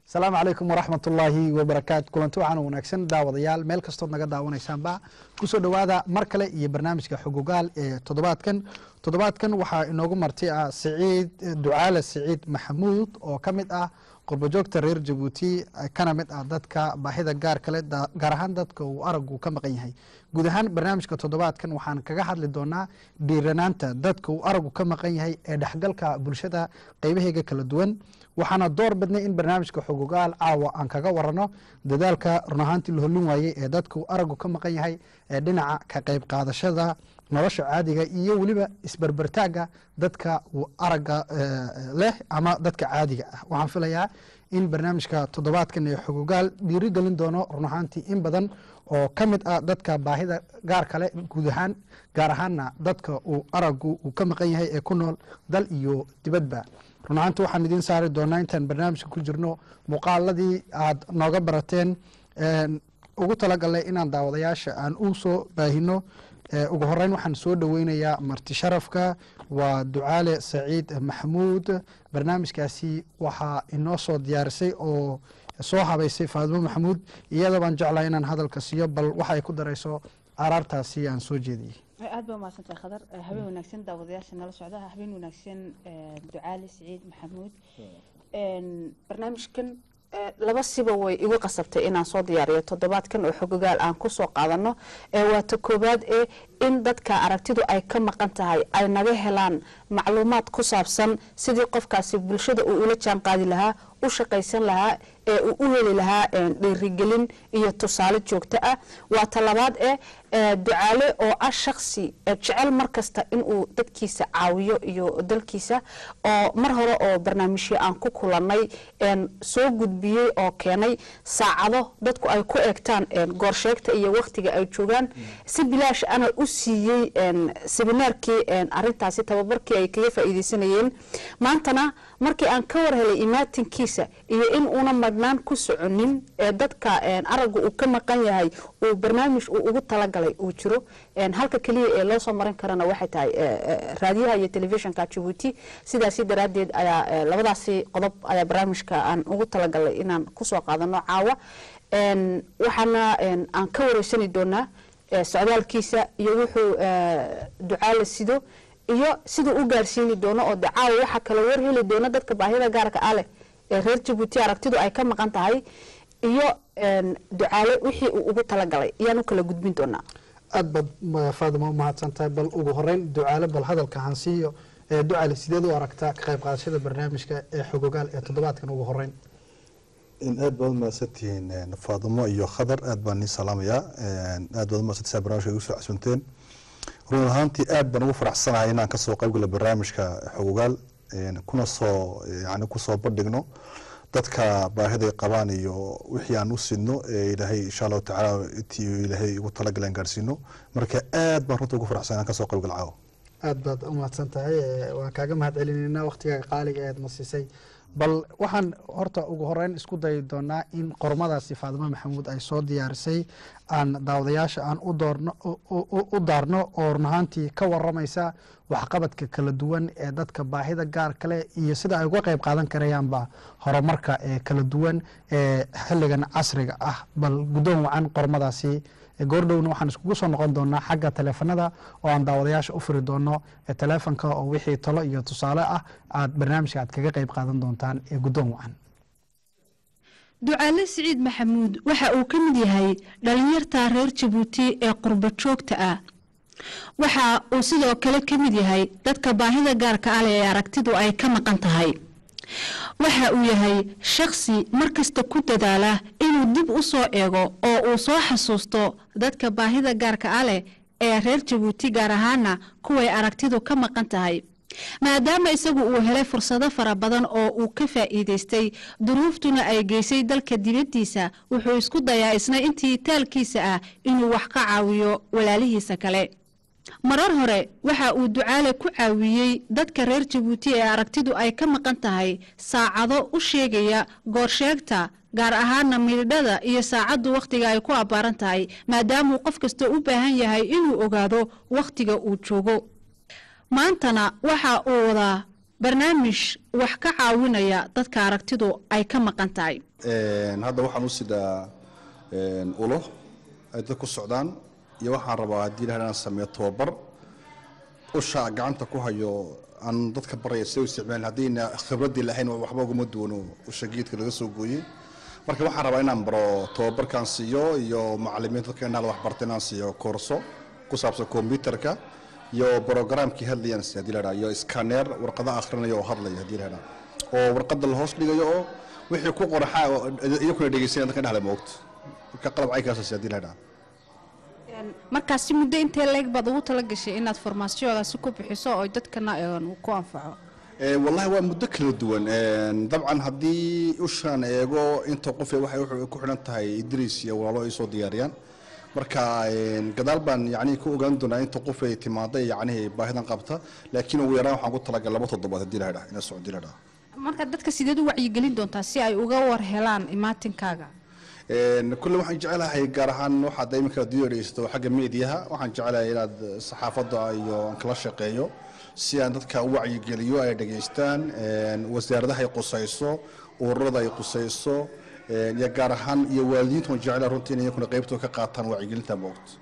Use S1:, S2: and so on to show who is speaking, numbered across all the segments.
S1: asalaamu calaykum waraxmat ullaahi wabarakaatu kulanti waxaan wanaagsan daawadayaal meel kastood naga daawanaysaanba kusoo dhowaada mar kale iyo barnaamijka xogogaal ee toddobaadkan toddobaadkan waxaa inoogu marti ah siciid ducaale siciid maxamuud oo ka mid ah qurbajoogta reer jabuuti kana mid ah dadka baahida gaar kale gaar ahaan dadka uu aragu ka maqan yahay guud ahaan barnaamijka toddobaadkan waxaan kaga hadli doonaa dhiiranaanta dadka uu aragu ka maqan yahay ee dhexgalka bulshada qeybaheega kala duwan waxaana door bidnay in barnaamijka xogogaal caawa aan kaga warano dadaalka run ahaantii la hollin waayey ee dadka uu aragu ka maqan yahay ee dhinaca ka qeyb qaadashada nolosha caadiga iyo weliba isberbertaaga dadka uu araga leh ama dadka caadiga ah waxaan filayaa in barnaamijka toddobaadkan ee xogogaal dhiiri gelin doono run ahaantii in badan oo ka mid ah dadka baahida gaar kale guud ahaan gaar ahaanna dadka uu aragu uu ka maqan yahay ee ku nool dal iyo dibadba run ahaanti waxaan idiin saari doonaa intaan barnaamijka ku jirno muuqaaladii aad nooga barateen ugu talagalnay inaan daawadayaasha aan u soo baahino ugu horeyn waxaan soo dhoweynayaa marti sharafka waa ducaale saciid maxamuud barnaamijkaasi waxaa inoo soo diyaarisay oo soo habaysay faadimo maxamuud iyada baan jeclaa inaan hadalka siiyo bal waxa ay ku darayso araartaasi aan soo jeediyey
S2: aad baa umahadsantahay khadar habeen wanaagsan daawadayaasha nala socda habeen wanaagsan ducaale siciid maxamuud barnaamijkan laba siba way igu qasabtay inaan soo diyaariyo toddobaadkan oo xogogaal aan kusoo qaadano waa ta koowaad ee in dadka aragtidu ay ka maqan tahay ay naga helaan macluumaad ku saabsan sidii qofkaasi bulshada uu ula jaan qaadi lahaa u shaqaysan lahaa ee uu u heli lahaa dhiirigelin iyo tusaale joogto ah waa ta labaad ee ducaale oo ah shaksi jecel mar kasta inuu dadkiisa caawiyo iyo dalkiisa oo mar hore oo barnaamijyo aan ku kulanay soo gudbiyey oo keenay saacado dadku ay ku eegtaan goorsheegta iyo waktiga ay joogaan si bilaash ana u siiyey seminaarkii arintaasi tababarkii ay kaga faa'iideysanayeen maantana markii aan ka war helay imaatinkiisa iyo in uuna madhnaan ku soconin ee dadka aragga uu ka maqan yahay uu barnaamij uu ugu talagalay uu jiro halka keliya ee loo soo marin karana waxay tahay raadiyaha iyo telefishinka jabuuti sidaasi daraaddeed ayaa labadaasi qodob ayaa barnaamijka aan ugu talagalay inaan kusoo qaadano caawa waxaana aan ka wareysani doonaa socdaalkiisa iyo wuxuu ducaala sido iyo siduu u gaarsiini doono oo dacaawa waxaa kala war heli doona dadka baahida gaarka ah leh ee reer jabuuti aragtidu ay ka maqan tahay iyo ducaale wixii uu ugu talagalay ayaan u kala gudbin doonaa
S1: aad baad faadima umahadsan tahay bal ugu horeyn ducaale bal hadalka hansiiyo ducaale sideed u aragtaa ka qayb qaadashada barnaamijka ee xogogaal ee toddobaadkan ugu horeyn
S3: aad baad umahadsantihiin faadimo iyo khadar aad baan nii salaamayaa aad baad umahadsantasaa barnamijka igu soo casuunteen run ahaantii aad baan ugu faraxsanahay inaan kasoo qaybgala barnaamijka xogogaal kuna soo yani kusoo bandhigno dadka baahiday qabaan iyo wixii aan u sidno ee ilaahay insha allahu tacaala intii ilaahay ugu talagaleen gaarsiino marka aad baan runta ugu faraxsan inaan kasoo qaybgal caawo
S1: aad baad umahadsan tahay waan kaaga mahad celinaynaa waktigaaga qaaliga eed masisay bal waxaan horta ugu horeyn isku dayi doonaa in qormadaasi faadimo maxamuud ay soo diyaarisay aan daawadayaasha aan u daarno oo run ahaantii ka waramaysa waxqabadka kala duwan ee dadka baahida gaar kale iyo sida ay uga qeyb qaadan karayaanba horumarka ee kala duwan ee xilligan casriga ah bal guddoon wacan qormadaasi goordhowna waxaan iskugu soo noqon doonaa xagga taleefanada oo aan daawadayaasha u firi doono taleefonka oo wixii talo iyo tusaale ah aad barnaamijka aad kaga qeyb qaadan doontaan ee guddoon wacan
S4: ducaale siciid maxamuud waxa uu ka mid yahay dhalinyarta reer jabuuti ee qurba joogta ah waxa uu sidoo kale ka mid yahay dadka baahida gaarka ah leh ee aragtidu ay ka maqan tahay waxa uu yahay shakhsi markasta ku dadaala inuu dib u soo eego oo uu soo xasuusto dadka baahida gaarka ah leh ee reer jabuuti gaar ahaana kuway aragtidu ka maqan tahay maadaama isagu uu helay fursado fara badan oo uu ka faa'iidaystay duruuftuna ay geysay dalka dibaddiisa wuxuu isku dayaa isna intii taalkiisa ah inuu wax ka caawiyo walaalihiisa kale marar hore waxa uu ducaale ku caawiyey dadka reer jabuuti ee aragtidu ay ka maqan tahay saacado u sheegaya goorsheegta gaar ahaana miidhada iyo saacaddu wakhtiga ay ku abbaaran tahay maadaamauu qof kasta u baahan yahay inuu ogaado wakhtiga uu joogo maantana waxa uu wadaa barnaamij wax ka caawinaya dadka aragtidu ay ka maqan tahay
S3: Een, hadda waxaan u sidaa een, ulo ay dad ku socdaan iyo waxaan rabaa haddii ilahay inaan sameeyo tababar usha gacanta ku hayo aan dadka baraya sida u isticmaalin haddayna khibradii lahayn waxba uguma duwano usha geedka laga soo gooyey marka waxaan rabaa inaan baro tababarkaan siiyo iyo macalimiin dadka indhaha wax barta inaan siiyo koorso ku saabsan kombyutarka iyo brogramkii hadlayaan si haddii la dhaha iyo scanner warqada akhrinaya oo hadlaya haddii la dhaha oo warqada la hoos dhigayo oo wixii ku qoraxa oo iyakuna dhegeysanaya dadka indhaha le moogto marka qalab caykaasasi haddii la dhaha
S5: markaasi muddo intee leeg baad ugu tala gashay inaad farmaasiyoodaasi ku bixiso oo dadkana een, ku anfaco
S3: Ee, wallahi waa muddo kala duwan Een, dabcan haddii ushaan eego inta qof waxay wuxuu ku xidhan tahay idris iyo walaalo ay soo diyaariyaan marka een, gadaal baan yacni ku ogaan doonaa inta qof ay timaaday yacni baahidan qabta laakiin ugu yaraan waxaan ku talagalay laba toddobaad haddii la dhaha ina socdi la dhaha
S5: marka dadka sideed u wacyigelin doontaa si ay uga war helaan imaatinkaaga
S3: Een, kulle waxaan jecelahay gaar ahaan waxaad iminka adduunya dhegeysato xagga meediyaha waxaan jecelahay inaad saxaafadda iyo aan kala shaqeeyo si aan dadka u wacyigeliyo ay dhegeystaan een, wasaaradaha ay qusayso ururada ay qusayso een, iyo gaar ahaan iyo waalidiinta waan jecelahay runtii inay iyakuna qaybtooda ka qaataan wacyigelinta moogta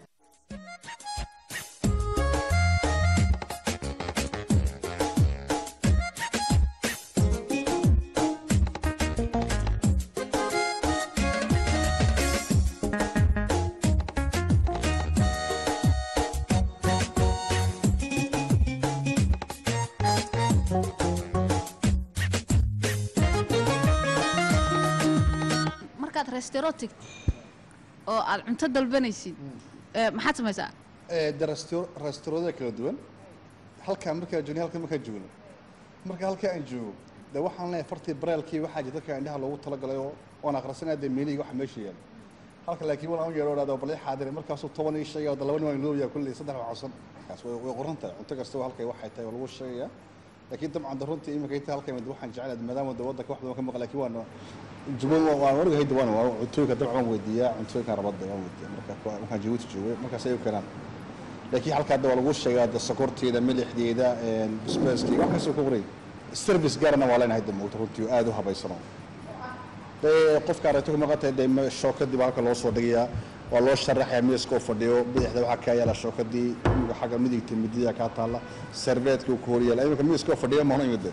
S5: markaad restero tigtid oo aad cunto dalbanaysid ee, maxaad samaysaa
S3: restaurada kala duwan halkaan markaa joogno halkaan markaan joogno marka halkaa aan joogo de waxaan leeyahay fartii bareelkii waxaa jira dadka indhaha loogu talagalay oo oon akhrisanaya dee meelihii waxa meesha yaala halka laakiin wal aan yeero dhahdo bal ii xaadire markaasuu toban ii sheegaya oo laba nin waan loobiyaa kulley saddex waa codsan kaas way way qoran tahay cunto kasta halkay waxay tahay waa lagu sheegayaa laakiin dabcan de runtii iminka inta halkan mid waxaan jecelahay maadaama de waddanka wax badan ka maqan laakiin waan jubban waan ogahay de waan waan cuntooyinka dabcan waan weydiiyaa cuntooyinka rabada waan weydiiyaa marka kuwa- markaan jabuuti joogay markaas ay u keenaan laakiin halkaa hadda waa lagu sheegaa de sokorteeda milixdeeda basbaaskeyga wax kastoo ka qoray service gaarana waa leenahay de moogto runtii oo aad u habaysano dee qofka aragto ka maqan tahay dee ma- shookadii baa halka loo soo dhigayaa waa loo sharaxayaa miiska oo fadhiyo bidixda waxaa kaa yaala shookadii imiga xagga midigta midiya kaa taalla serveetka uu ku horyaala iminka miiska oo fadhiyo mahno imide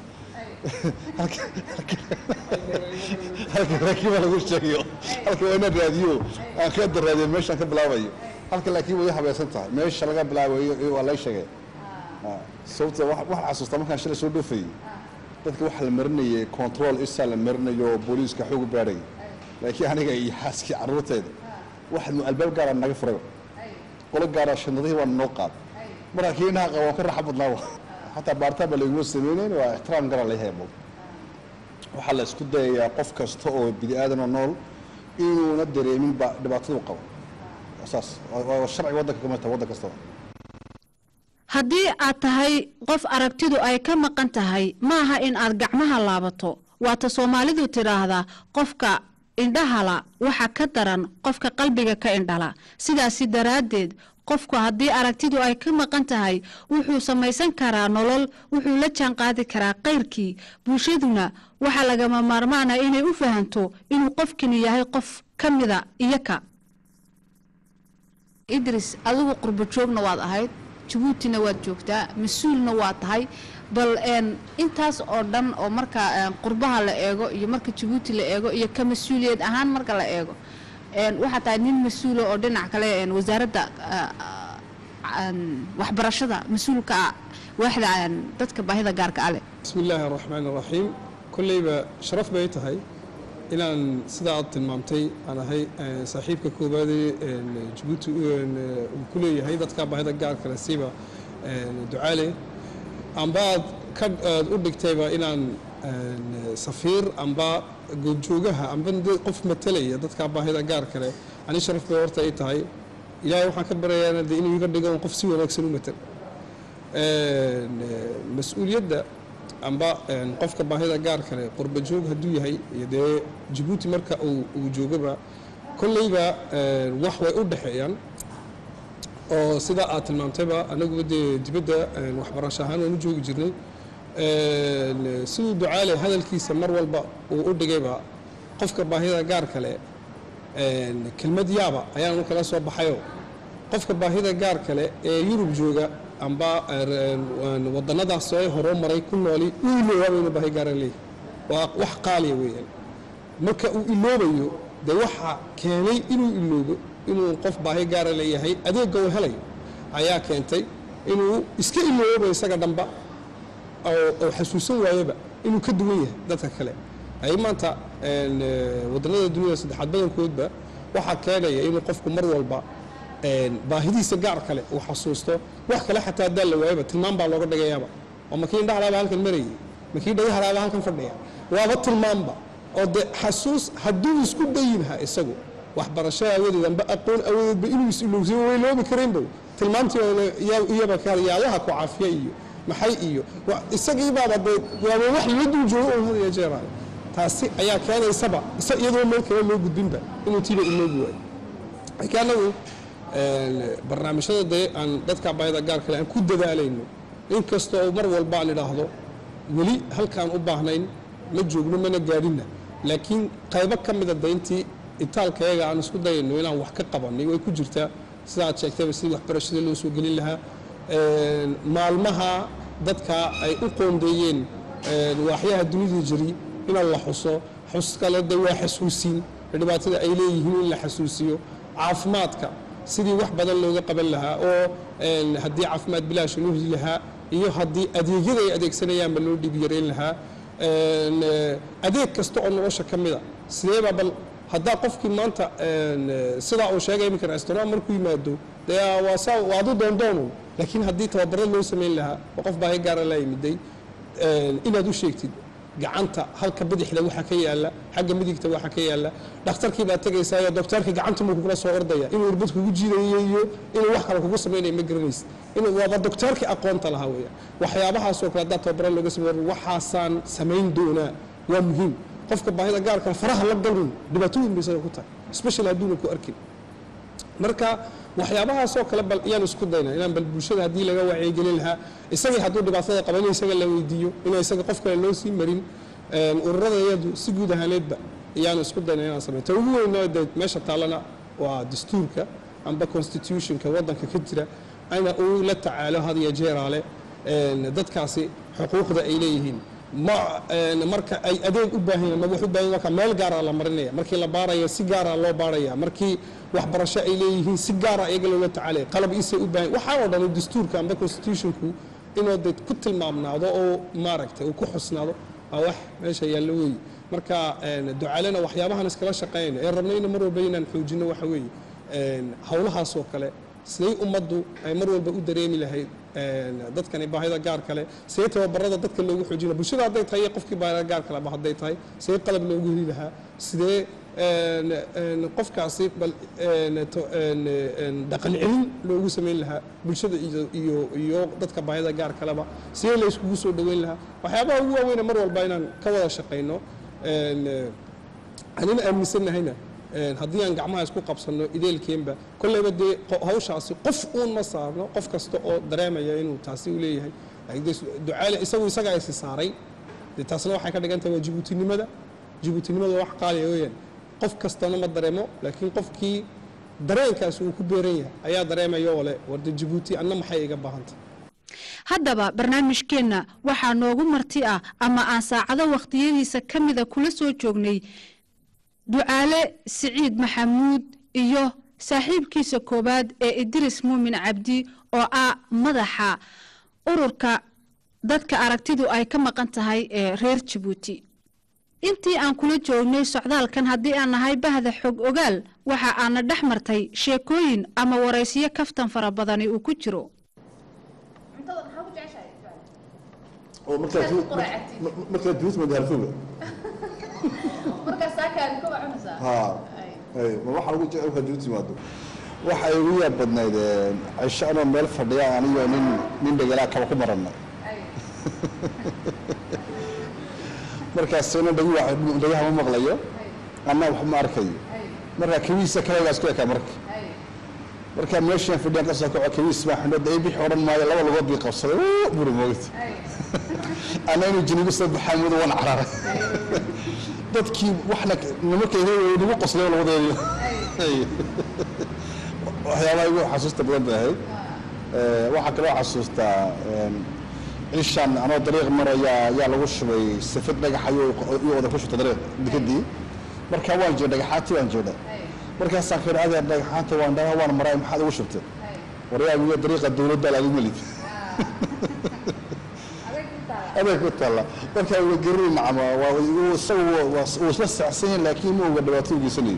S3: halka laakiin waa lagu sheegayo halka waa inaan raadiyo aan ka daraadiyo meeshaan ka bilaabayo halka laakiin way habaysan tahay meesha laga bilaabayo waa lay sheegay sababta wax- waxaan xasuustaa markaan shalay soo dhoofayey dadka waxaa la marinayay control isaa la marinayo oo booliiska xoog baadhay laakiin aniga iyo xaaskii carruurteeda waxaad albaab gaara naga furay qolo gaara shandadihii waa noo qaad markaa kii inaha qaba waan ka raaxa badnaa xataa baaritaan baa layguma sameynayn waa ixtiraam garaa la yahay waxaa la isku dayayaa qof kasta oo bini aadan oo nool inuuna dareemin ba dhibaatadu qabo saas waa- waa sharciga waddanka ka mid tahay waddan kastaba
S4: haddii aad tahay qof aragtidu ay ka maqan tahay maaha in aad gacmaha laabato waata soomaalidu tidhaahdaa qofka indhahala waxa ka daran qofka qalbiga ka indhala sidaasi daraaddeed qofku haddii aragtidu ay ka maqan tahay wuxuu samaysan karaa nolol wuxuu la jaanqaadi karaa kayrkii bulshaduna waxaa lagama maarmaana inay u fahanto inuu qofkani yahay qof ka mida iyaka
S5: idris adigu qurbo joogna waad ahayd jabuutina waad joogtaa mas-uulna waa tahay bal een, intaas oo dhan oo marka een, qurbaha la eego iyo marka jabuuti la eego iyo ka mas-uuliyad ahaan marka la eego een, waxaa tahay nin mas-uula oo dhinac kale een, wasaaradda ah, aan waxbarashada mas-uulka ah waaxda aan dadka baahida gaarka ale
S6: بسم الله الرحمن الرحيم كليبا شرف bay tahay inaan sidaa aad tilmaamtay aan ahay eh, saaxiibka koowaad ee Djibouti uu ku leeyahay dadka baahida gaarka leh siba eh, ducaale amba aad ka aad u dhigtayba inaan eh, safiir amba goobjoogaha amba dad- qof matalaya dadka baahida gaarka leh ani sharaf bay horta ay tahay ilaahay waxaan ka baryayaa dee inuu iga dhigo qof si wanaagsan u matal Een, eh, mas-uuliyadda amba een, qofka baahida gaarka leh qurba joog hadduu yahay iyo dee jabuuti marka uu uu joogaba kolleyba een, wax way u dhexeeyaan oo sida aad tilmaamtayba anaguba dee dibadda een, waxbarasho ahaan waan u joogi jirnay Een, siduu ducaale hadalkiisa mar walba uu u dhigayba qofka baahida gaar kale kelmad yaaba ayaan kala soo baxayo qofka baahida gaar kale ee yurub jooga amba wadannadaas ee horoo maray ku nooli uu iloobaaba inuu baahi gaara leeyahay waa wax qaaliya weeyaan marka uu iloobayo dee waxa keenay inuu iloobo inuu qof baahi gaara leeyahay adeegga uu helayo ayaa keentay inuu iska iloobo isaga dhanba oo xasuusan waayaba inuu ka duwan yahay dadka kale ay maanta wadannada duniyada saddexaad badankoodba waxaa keenaya inuu qofku mar walba baahidiisa gaar kale uu xasuusto wax kale xataa haddaan la waayaba tilmaam baa looga dhigayaaba oo makii indhahalaaba halkan marayay makii dhagahalaaba halkan fadhiya waaba tilmaamba oo de xasuus hadduu isku dayinha isagu waxbarasho awadeed amba aqoon awadeedba inuu is-ilowsiyo way loobi karaynba tilmaamtii iyaba yaalaha ku caafiya iyo maxay iyo isagii baaba dee waaba wax la dul joogo oo had iyo jeeraale taasi ayaa keenaysaba iyadoo meel kale loo gudbinba inuu tiiba iloobi waayo laakiin annagu barnaamijyada dee aan dadka baahida gaar kale aan ku dadaalayno inkastoo mar walba aan idhaahdo weli halkaan u baahnayn ma joogno mana gaadhinna laakiin qaybo ka mida dayntii itaalkayaga aan isku dayayno inaan wax ka qabanay way ku jirtaa sida aad sheegtayba sidii waxbarashada loo soo gelin lahaa maalmaha dadka ay u qoondeeyeen waaxyaha dunida jiri inaan la xuso xus kale de waa xasuusin dhibaatada ay leeyihiin in la xasuusiyo caafimaadka sidii wax badan looga qaban lahaa oo haddii caafimaad bilaash loo heli lahaa iyo haddii adeegyada ay adeegsanayaanba loo dhib yarayn lahaa adeeg kasta oo nolosha ka mida sideeba bal haddaa qofkii maanta sidaa uu sheegay iminka restaurant markuu yimaado dee waa saa waa adu doondoonu laakiin haddii tababarad loo samayn lahaa oo qof baahi gaara la yimiday inaad u sheegtid gacanta halka bidixda waxa ka yaala xagga midigta waxa ka yaala dhakhtarkii baad tegaysaa doktorka gacanta muu kugula soo ordaya inuu irbad kugu jiidayo iyo inuu wax kale kugu samaynayo ma garanaysid inuu waaba doktorkii aqoonta lahaa weya waxyaabahaasoo kale haddaa tababara looga samey waxaasaan samayn doonaa waa muhiim qofka baahida gaarka faraha la galun dhibaatooyin bay isaga ku tahay special hadduuna ku arkin marka waxyaabahaasoo kale bal iyaan isku dayna inaan bal bulshada haddii laga wacyigelin lahaa isagii hadduu dhibaatada qaba in isaga la weydiiyo inaan isaga qof kale loo sii marin ururada iyadu si guud ahaaneedba iyaan isku dayna inaan sameyn ta ugu weynoo de meesha taallana waa dastuurka amba constitutionka waddanka ka jira ana uu la tacaalo had iyo jeeraale dadkaasi xuquuqda ay leeyihiin ma marka ay adeeg u baahan yihiin ma wax u baahan marka meel gaara la marinaya markii la baarayo si gaara loo baaraya markii waxbarasho ay leeyihiin si gaara iyaga loola tacaalaya qalab isay u baahan waxaa oo dhan dastuurka amba constitutionku inuu dad ku tilmaamnaado oo maaragtay uu ku xusnaado waa wax meesha yaallo weeye marka ducaalena waxyaabahan iskala shaqeynayno ee rabna ina mar walba inaan xoojino waxa weeye howlahaas oo kale siday ummaddu ay mar walba u dareemi lahayd dadkani baahida gaar kale sidee tababarada dadka loogu xoojina bulshada hadday tahay iyo qofkii baahida gaar kaleba hadday tahay sidee qalab loogu heli lahaa sidee qofkaasi bal dhaqan celin loogu samayn lahaa bulshada iyo iyo dadka baahida gaar kaleba sidee la iskugu soo dhoweyn lahaa waxyaabaha ugu waaweyna mar walba inaan ka wada shaqayno anina aaminsannahayna haddii aan gacmaha isku qabsanno ideelkeenba kolleyba dee hawshaasi qof uun ma saarno qof kasta oo dareemaya inuu taasi u leeyahay ducaale isagu isaga aysi saaray dee taasna waxay ka dhigan tahay waa jibuutinimada jibuutinimada wax qaaliya weeyaan qof kastana ma dareemo laakiin qofkii dareenkaasi uu ku beeran yahay ayaa dareemaya oo leh warda jibuuti anna maxay iga baahantay
S4: haddaba barnaamijkeenna waxaa noogu marti ah ama aan saacado wakhtiyadiisa ka mida kula soo joognay ducaale siciid maxamuud iyo saaxiibkiisa koowaad ee idris muumin cabdi oo ah madaxa ururka dadka aragtidu ay ka maqan tahay ee reer jabuuti intii aan kula joognay socdaalkan haddii aan nahay bahda xog ogaal waxa aana dhex martay sheekooyin ama waraysiyo kaftan fara badani uu ku jiro
S7: markaad duus magaalfoga ma waxaa ugu jecel markaad duus timaado waxa igu yaab badnayd cisho anoo meel fadhiya anigoo nin nin dhegelaa kaba ku marana markaasna dhagi dhagaha ma maqlayo anna wax ma arkayo marka kabiisa kalegaa isku ekaa marka markaa meeshaan fadhiyaan kasoo kaco kabiis baa xidhnada ay bixi odhan maayo laba lugood bii qabsaday wuu buri moogta ana inuu jinigu soo baxaa mudu wan cararay dadkii waxna nimankay nagu qoslay labadeedi waxyaabaha igu xasuusta badan bay ahayd Eh, waxaa kaloo xasuustaa een, cishan anoo dariiq maraya yaa lagu shubay safid dhagax ayuu iyuu wada ku shubtay dariiq dekadii markaa waan jeeda dhagaxaantii waan jeeda markaasaan ka yidhi adeer dhagaxaanta waan dhaga waan maray maxaad ugu shubtay waryaamiyo dariiqa dowladda lagu melid adeeg ku taalla markaa waa gerin macama waa uu isagu waa- uu isla saxsan yahay laakiin ma oga dhibaato u geysanayo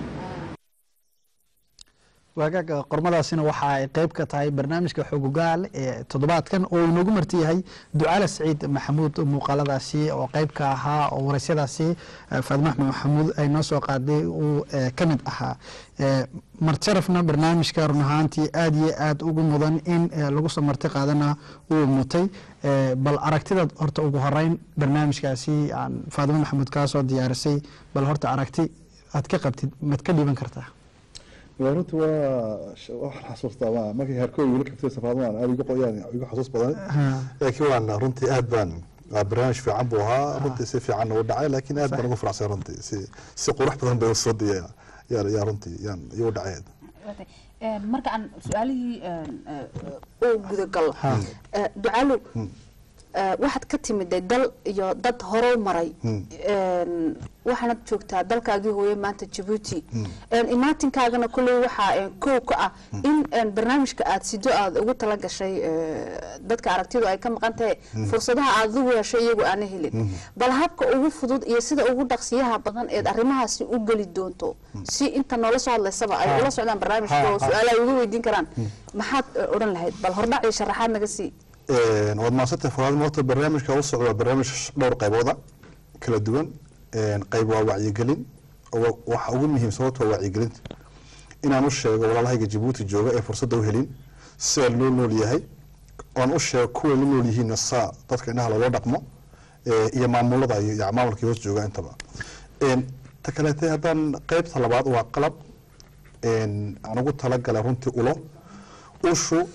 S1: waagaaga qormadaasina waxa ay qeyb ka tahay barnaamijka xogogaal ee toddobaadkan oo uu noogu marti yahay ducaale saciid maxamuud muuqaaladaasi oo qeyb ka ahaa oo waraysyadaasi eh, faadimo axmed maxamuud ay noo soo qaaday uu eh, ka mid ahaa Eh, marjarafna barnaamijka run ahaantii aad iyo aad ugu mudan in eh, lagu soo marti qaadana uu mutay Eh, bal aragtidaad horta ugu horeyn barnaamijkaasi aan faadimo maxamuud kaa soo diyaarisay bal horta aragti aad ka qabtid maad ka dhiiban kartaa
S3: waa runta waa waxaan xasuustaa ma markii harkooy weli kabtay safaadmaan aad igu qoyaan igu xasuus badan laakiin waan runtii aad baan waa barnaamij fiican buu ahaa runtii si fiican u dhacay laakiin aad baan ugu faraxsan runtii si si qurux badan bay usoo diya yaa yaa runtii yaan igu dhacay
S2: marka aan su-aalihii uu gudagalo Eh, ducaalo eh, waxaad ka timiday dal iyo dad horow maray En, waxaanad joogtaa dalkaagii hooye maanta jabuuti En, imaatinkaagana kulley waxaa en, kow ka ah in en, barnaamijka aad sido aad ugu tala gashay eh, dadka aragtidu ay ka maqan tahay fursadaha aad ugu heshay iyagu aana helin bal habka ugu fudud iyo sida ugu dhaqsiyaha badan eed arrimahaasi u geli doonto si inta noola soo hadlaysaba ay ula socdaan barnaamijka oo su-aalaha ay uga weydiin karaan maxaad eh, odhan lahayd bal hordhac iyo sharaxaad naga sii
S3: Een, waad mahadsantay faraad horta barnaamijka u socda waa barnaamij dhowr qaybooda kala duwan Een, qayb waa wacyigelin oo wa- waxa ugu muhiimsan horta waa wacyigelinta inaan u sheego walaalahayga jabuuti jooga ee fursadda u helin sida loo nool yahay oon u sheego kuwa la nool yihiinna saa dadka indhaha loola dhaqmo ee, iyo maamulada iyo iyo maamulkii hoos jooga intaba Een, ta kaleete haddaan qaybta labaad waa qalab een, aan ugu talagalay runtii ulo ushu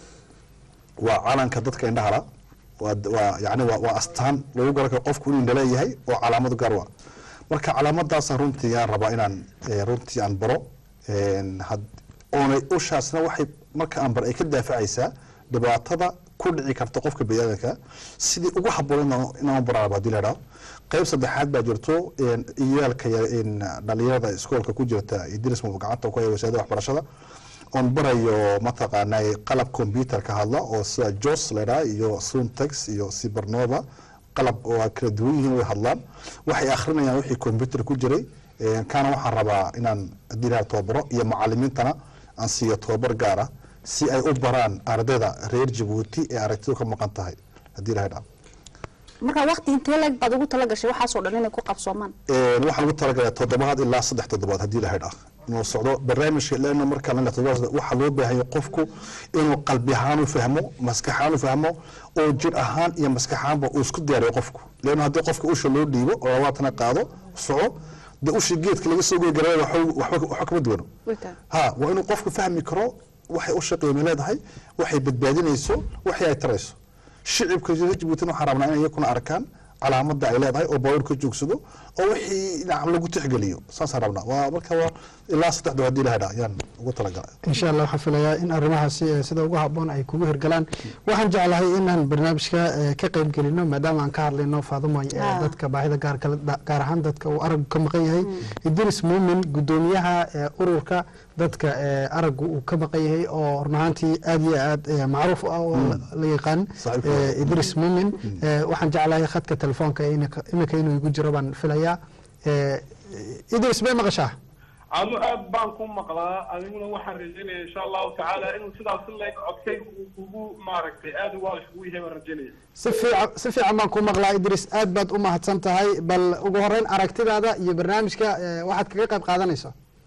S3: waa calanka dadka indhahala waa waa yani waa waa astaan lagu garan karo qofku inuu indhala yahay oo calaamad gaar waa marka calaamadaasa runtii aan rabaa inaan eh, runtii aan baro Een, had- oonay ushaasna waxay marka aan bar ay ka daafacaysaa dhibaatada ku dhici karta qofka baniaadanka sidii ugu haboon inaan- inaan baraa hadii la idhaho qayb saddexaad baa jirto een, iyaalka ya- een, dhalinyarada iskoolka ku jirta idris muu gacanta ku haya wasaaradda waxbarashada oon barayo mataqaanaa qalab computer ka hadla oo sida jos ladhaa iyo suntex iyo cibernova qalab oo ay kala duwan yihiin way hadlaan waxay akhrinayaan wixii computer ku jiray Een, kaana waxaan rabaa inaan haddii la tababaro iyo macalimiintana aan siiyo tababar gaar ah si ay u baraan ardayda reer jabuuti ee aragtidu ka maqan tahay haddii la idhaa
S2: marka waqti intee leeg baad ugu tala gashay waxaasoo dhan inay ku qabsoomaan
S3: Een, waxaan ugu talagalay toddobaad ilaa saddex toddobaad haddii la haydha inuu socdo barnaamijka leena marka la toddobaad waxaa loo baahan yahay qofku inuu qalbi ahaan u fahmo maskax ahaan u fahmo oo jir ahaan iyo maskax ahaanba uu isku diyaariyo qofku leena haddii qofka usha loo dhiibo oo labaatana qaado soco de ushi geedka laga soo goy garaya waxba kama duwano
S2: Waytaan.
S3: ha waa inuu qofku fahmi karo waxay usha qiimo leedahay waxay badbaadinayso waxay ay tarayso shicibka reer jabuutina waxaan rabnaa inay iyakuna arkaan calaamada ay leedahay oo baabuur ka joogsado oo wixii dhinac lagu tixgeliyo saasaan rabnaa waa marka waa ilaa saddex doo haddii la hadhaa ayaan ugu talagalay
S1: insha allah waxaan filayaa in arrimahaasi eh, sida ugu habboon ay kugu hirgalaan waxaan jeclahay inaan barnaamijka eh, ka qayb gelino maadaama aan ka hadlayno faadumo eh,
S2: Ah.
S1: dadka baahida gaar kale da- gaar ahaan dadka uu aragu ka maqan yahay idris muumin gudoomiyaha eh, ururka dadka eh, aragu uu ka maqan yahay oo run ahaantii aad iyo aad eh, macruuf u ah oo la- la yaqaan
S3: Saaxiibka.
S1: eh, idris muumin eh, waxaan jeclahay khadka telefoonka iminka- iminka inuu igu jiro baan filayaa Eh, idris bay maqashaa
S8: anu aad baan ku maqlaa adiguna waxaan rajaynaya insha allahu tacaala inuu sidaas leeg codkay ugu maaragtay aad ugu isugu yahay baan rajaynaya
S1: si fiican si fiican baan ku maqlaa idris aad baad u mahadsan tahay bal ugu horeyn aragtidaada iyo barnaamijka eh, waxaad kaga qayb qaadanayso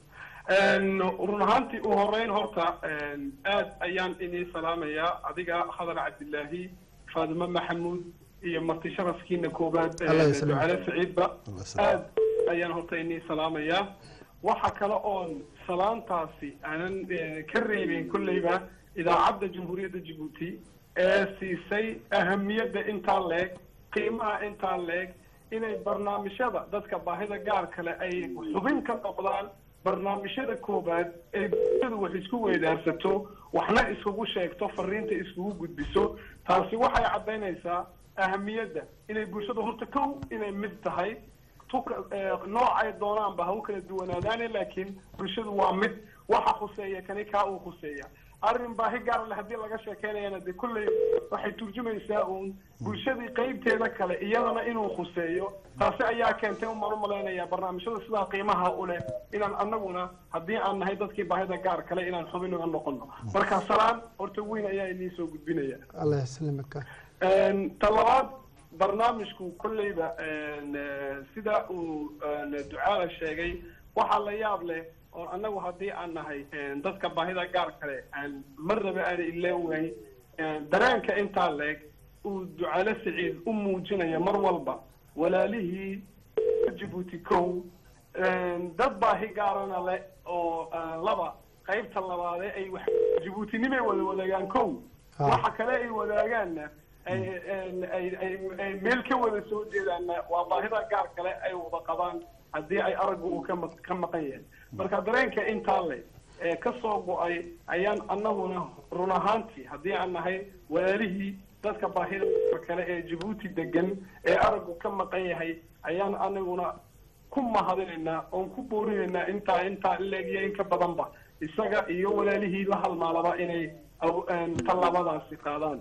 S8: Een, run ahaantii u horeyn horta een, aad ayaan inii salaamayaa adiga khadar cabdilaahi faadimo maxamuud iyo marti sharafkiina koobaad
S1: Allah
S8: ee,
S1: yasalimu.
S8: ducale saciidba
S3: Allah yasalimu.
S8: aad ayaan horta inii salaamayaa waxa kale oon salaantaasi aanan eh, ka reebin kolleyba idaacadda jamhuuriyadda jabuuti ee siisay ahamiyadda intaa leeg qiimaha intaa leeg inay barnaamijyada dadka baahida gaar kale ay xubin ka noqdaan barnaamijyada koobaad ee bulshadu wax isku weydaarsato waxna iskugu sheegto fariinta iskugu gudbiso taasi waxay caddaynaysaa ahamiyadda inay bulshadu horta kow inay mid tahay tuka noocay doonaanba ha u kala duwanaadaane laakiin bulshadu waa mid waxa khuseeya kani kaa uu khuseeya arrin baahi gaar leh haddii laga sheekeynayana dee kolley waxay turjumaysaa uun bulshadii qeybteeda kale iyadana inuu khuseeyo taasi ayaa keentay umaan u malaynayaa barnaamijyada sidaa qiimaha u leh inaan anaguna haddii aan nahay dadkii baahida gaar kale inaan xubin uga noqono marka salaan horta weyn ayaa idiin soo gudbinaya
S1: allah yaslimaka
S8: ta labaad barnaamijku kolleyba eh, sida uu eh, ducaala sheegay waxaa la yaab leh oo annagu haddii aan nahay eh, dadka baahida gaar kale aan marnaba aan ilaawayn dareenka intaa leeg uu ducaale siciid u muujinayo mar walba walaalihii jabuuti kow dad baahi gaarana leh oo eh, laba qaybta labaadee ay wax jabuutinimay wada wadaagaan kow
S1: Ha.
S8: waxa kale ay wadaagaanna ay ay- ay- ay- ay meel ka wada soo jeedaanna waa baahida gaar kale ay wada qabaan haddii ay araggu uu ka maq- ka maqan yahay marka dareenka intaa le ee ka soo go-ay ayaan annaguna run ahaantii haddii aan nahay walaalihii dadka baahida gaar kale ee jabuuti degan ee araggu ka maqan yahay ayaan anaguna ku mahadinaynaa oon ku boorinaynaa intaa intaa ileegiyo in ka badanba isaga iyo walaalihii la halmaalaba inay aw- een, tallaabadaasi qaadaan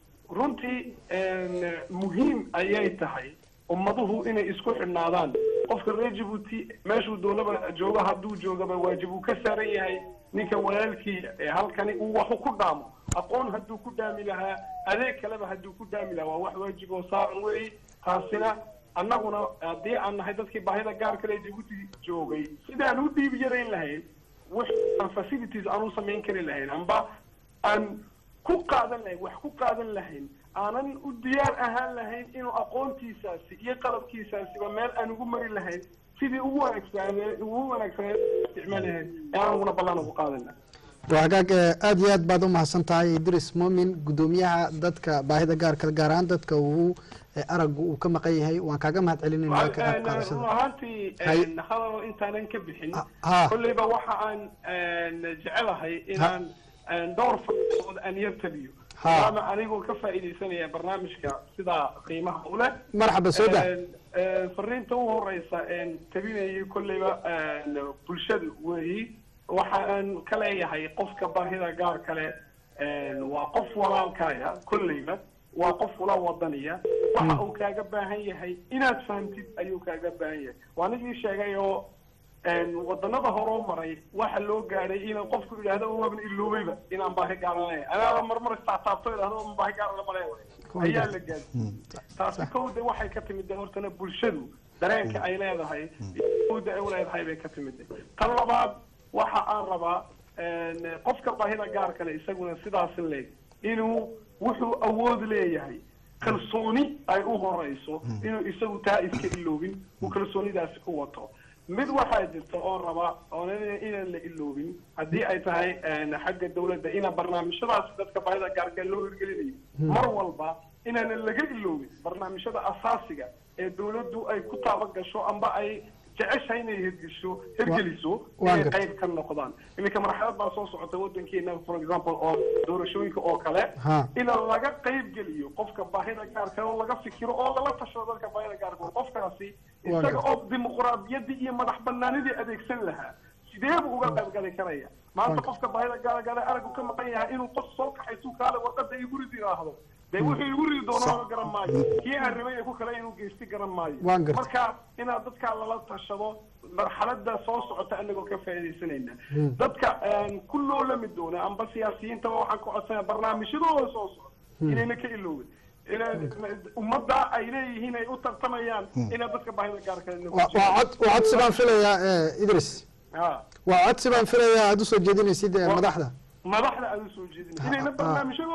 S8: runtii een, muhiim ayay tahay ummaduhu inay isku xidhnaadaan qofka reer jabuuti meeshuu doonaba jooga hadduu joogaba waajib uu ka saaran yahay ninka walaalkii ee halkani uu waxu ku dhaamo aqoon hadduu ku dhaami lahaa adeeg kaleba hadduu ku dhaami lahaa waa wax waajib oo saaran weyi taasina annaguna haddii aan nahay dadkii baahida gaar kale ee jabuuti joogay sidaan u dhiib yarayn lahayn wix aan facilities aan u samayn kari lahayn amba aan ku qaadan lahayn wax ku qaadan lahayn aanan u diyaar ahaan lahayn inuu aqoontiisaasi iyo qalabkiisaasiba meel aan ugu mari lahayn sidii ugu wanaagsanee ugu wanaagsaneed isticmaal lahayn ee aanuguna ballan ugu qaadan lahayn
S1: waa hagaag eh, aad iyo aad baad u mahadsan tahay idris muumin gudoomiyaha dadka baahida gaarka gaar ahaan dadka uu eh, araggu uu ka maqan yahay waan kaaga mahad celinayna ka qayb
S8: run
S1: qaadashada
S8: ahaantii
S1: Hay-
S8: hadal intaanan ka bixin
S1: ha.
S8: kolleyba waxa aan een, jecelahay inaan een, dhowr faa'iidood aan yar tabiyo
S1: Ha.
S8: maadaama anigoo ka faa'iidaysanaya barnaamijka sidaa qiimaha u leh
S1: marxaba soo dah
S8: Een, een, fariinta u horeysa een tabinayay kolleyba een, bulshadu weeyi waxa aan ka leeyahay qofka baahida gaar kale een, waa qof walaalkaya kolleyba waa qof ula wadaniya waxa uu kaaga baahan yahay inaad fahamtid ayuu kaaga baahan yahay waa nigii sheegay oo een, wadanada horoo maray waxa loo gaadhay inaan qofku idhaahdo waaban iloobayba inaan baahi gaaranaya anaaba marmar taataabto idhahdo "Waan baahi gaarana male ayaa la gaadhay taasi kowda waxay ka timid de hortana bulshadu dareenka ay leedahay kowda ay u leedahay bay ka timid tan labaad waxa aan rabaa een, qofka baahida gaar kale isaguna sidaas leeg inuu wuxuu awood leeyahay kalsooni ay u horeyso inuu isagu taa iska iloobin uu kalsoonidaasi ku wato mid waxaa jirta oo raba oon inaan la iloobin haddii ay tahay een, xagga dawladda ina barnaamijyadaasi dadka baahida gaarka loo hirgelinayo mar walba inaanan laga iloobin barnaamijyada asaasiga ee dawladdu ay ku taabagasho amba ay jeceshahay inay hirgesho hirgeliso
S1: Waan
S8: inay
S1: gartay.
S8: qayb ka noqdaan iminka marxalad baa soo socota wadankeena for example oo doorashooyinka oo kale
S1: Ha.
S8: in laga qayb geliyo qofka baahida gaarka oo laga fikiro oo lala tashado dadka baahida gaarka qofkaasi
S1: Waa
S8: isaga
S1: gartay.
S8: oo dimuqraadiyadii iyo madax banaanidii adeegsan lahaa sidee buu uga qayb gali karaya maanta
S1: Waa
S8: qofka baahida gaara gale aragu ka maqan yahay inuu qof soo kaxaysu kaale warqada igu ridi yidhaahdo dee wuxuu igu ridi doono garan maayo kii aan rabay ee ku kale inuu geysti garan maayo
S1: Waan gartay.
S8: marka inaad dadka lala tashado marxalada soo socota anagoo ka faa'iidaysanayna dadka een, ku loo lami doona amba siyaasiyiintaba waxaan ku codsanaya barnaamijyadooda soo socda inayna ka iloobin inaad ummadda ay leeyihiin ay u tartamayaan inaad dadka baahida gaarka
S1: waa waa cod waa codsi baan filayaa eh, idris
S8: ha
S1: waa codsi baan filayaa aad usoo jeedinaysid eh,
S8: Waa-
S1: madaxda
S8: madaxda aad usoo jeedin inayna barnaamijyadooda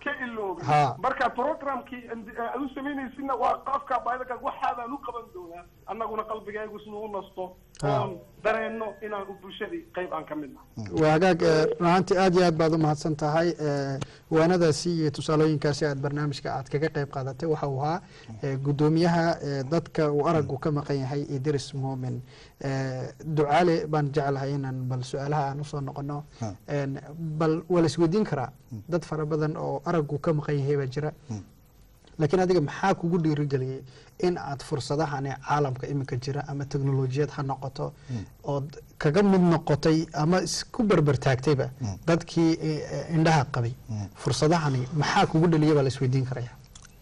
S8: ka iloobay
S1: Ha.
S8: marka programkii andi- aad u samaynaysidna waa qofka baahida gaarka waxaadaan u qaban doonaa annaguna qalbigaygu siduu u nasto
S1: Ha.
S8: oon dareenno inaan u bulshadii qayb aan ka mid nahay
S1: waa hagaag eh, run ahaantii aad iyo aad baad u mahadsan tahay eh, waanadaasi iyo tusaalooyinkaasi aad barnaamijka aad kaga qayb qaadatay waxa uu ahaa eh, guddoomiyaha eh, dadka uu aragu ka maqan yahay idris muumin Eh, ducaale baan jeclahay inaan bal su-aalaha aan usoo noqono
S3: Ha.
S1: En, bal waa la isweydiin karaa dad fara badan oo aragu ka maqan yahay baa jira laakiin adiga maxaa kugu dhiirigeliyey in aad fursadahani caalamka iminka jira ama teknolojiyad ha noqoto ood kaga mid noqotay ama isku berber taagtayba dadkii eh, eh, indhaha qabay fursadahani maxaa kugu dhaliyay baa la isweydiin karaya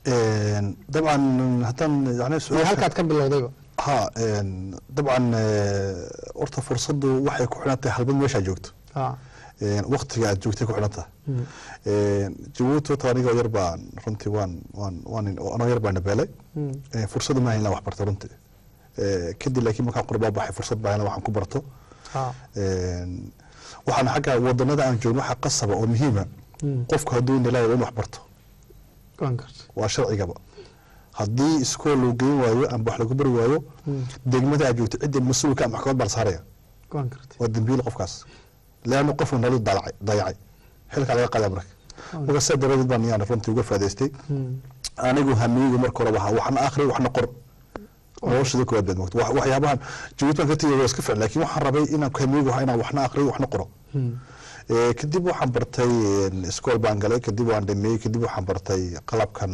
S3: Een, dabcan haddaan yani
S1: iyo
S3: su-aasha-
S1: halkaad ka bilowdayba
S3: ha een, dabcan eh, horta fursaddu waxay ku xidhan tahay halbad meeshaa joogto
S1: Ah,
S3: Een, waqtiga aad joogtay ku xidhan tahay Een, jabuuti horta aniga yar baan runtii waan waan waan anoo yar baan dhabeelay
S1: mm,
S3: Een, fursad ma hayn wax barto runtii Ee, kadib laakiin markaan qurbaa baxay fursad baa hayn waxaan ku barto
S1: ah,
S3: Een, waxaan xagga wadanada aan joogno waxaa qasaba oo muhiima
S1: mm,
S3: qofku hadduu indhalaayo waa in wax barto
S1: waan gartay
S3: waa sharcigaba haddii iskool loo geyn waayo amba wax lagu bari waayo
S1: Mm,
S3: degmada aad joogto cidda mas-uulka ah maxkamad baa la saaraya
S1: waan gartay
S3: waa dembiil qofkaas leanna qofku nolol dayacay dayacay xilkaa laga qaada marka marka sidaa daradeed baan yaan runtii uga faa'idaystay
S1: Mm,
S3: anigu hamiyeygu marka hore waxa waxna akhri waxna qor noloshada koowaad baad moogto Wax- waxyaabahan jabuuti baan ka tegay waa iska ficil laakiin waxaan rabay inaan hamiyeygu ahaa inaan waxna akhriyo waxna qoro
S1: mm,
S3: Ee, kadib waxaan bartay een, iskool baan galay kadib waan dhameeyey kadib waxaan bartay qalabkan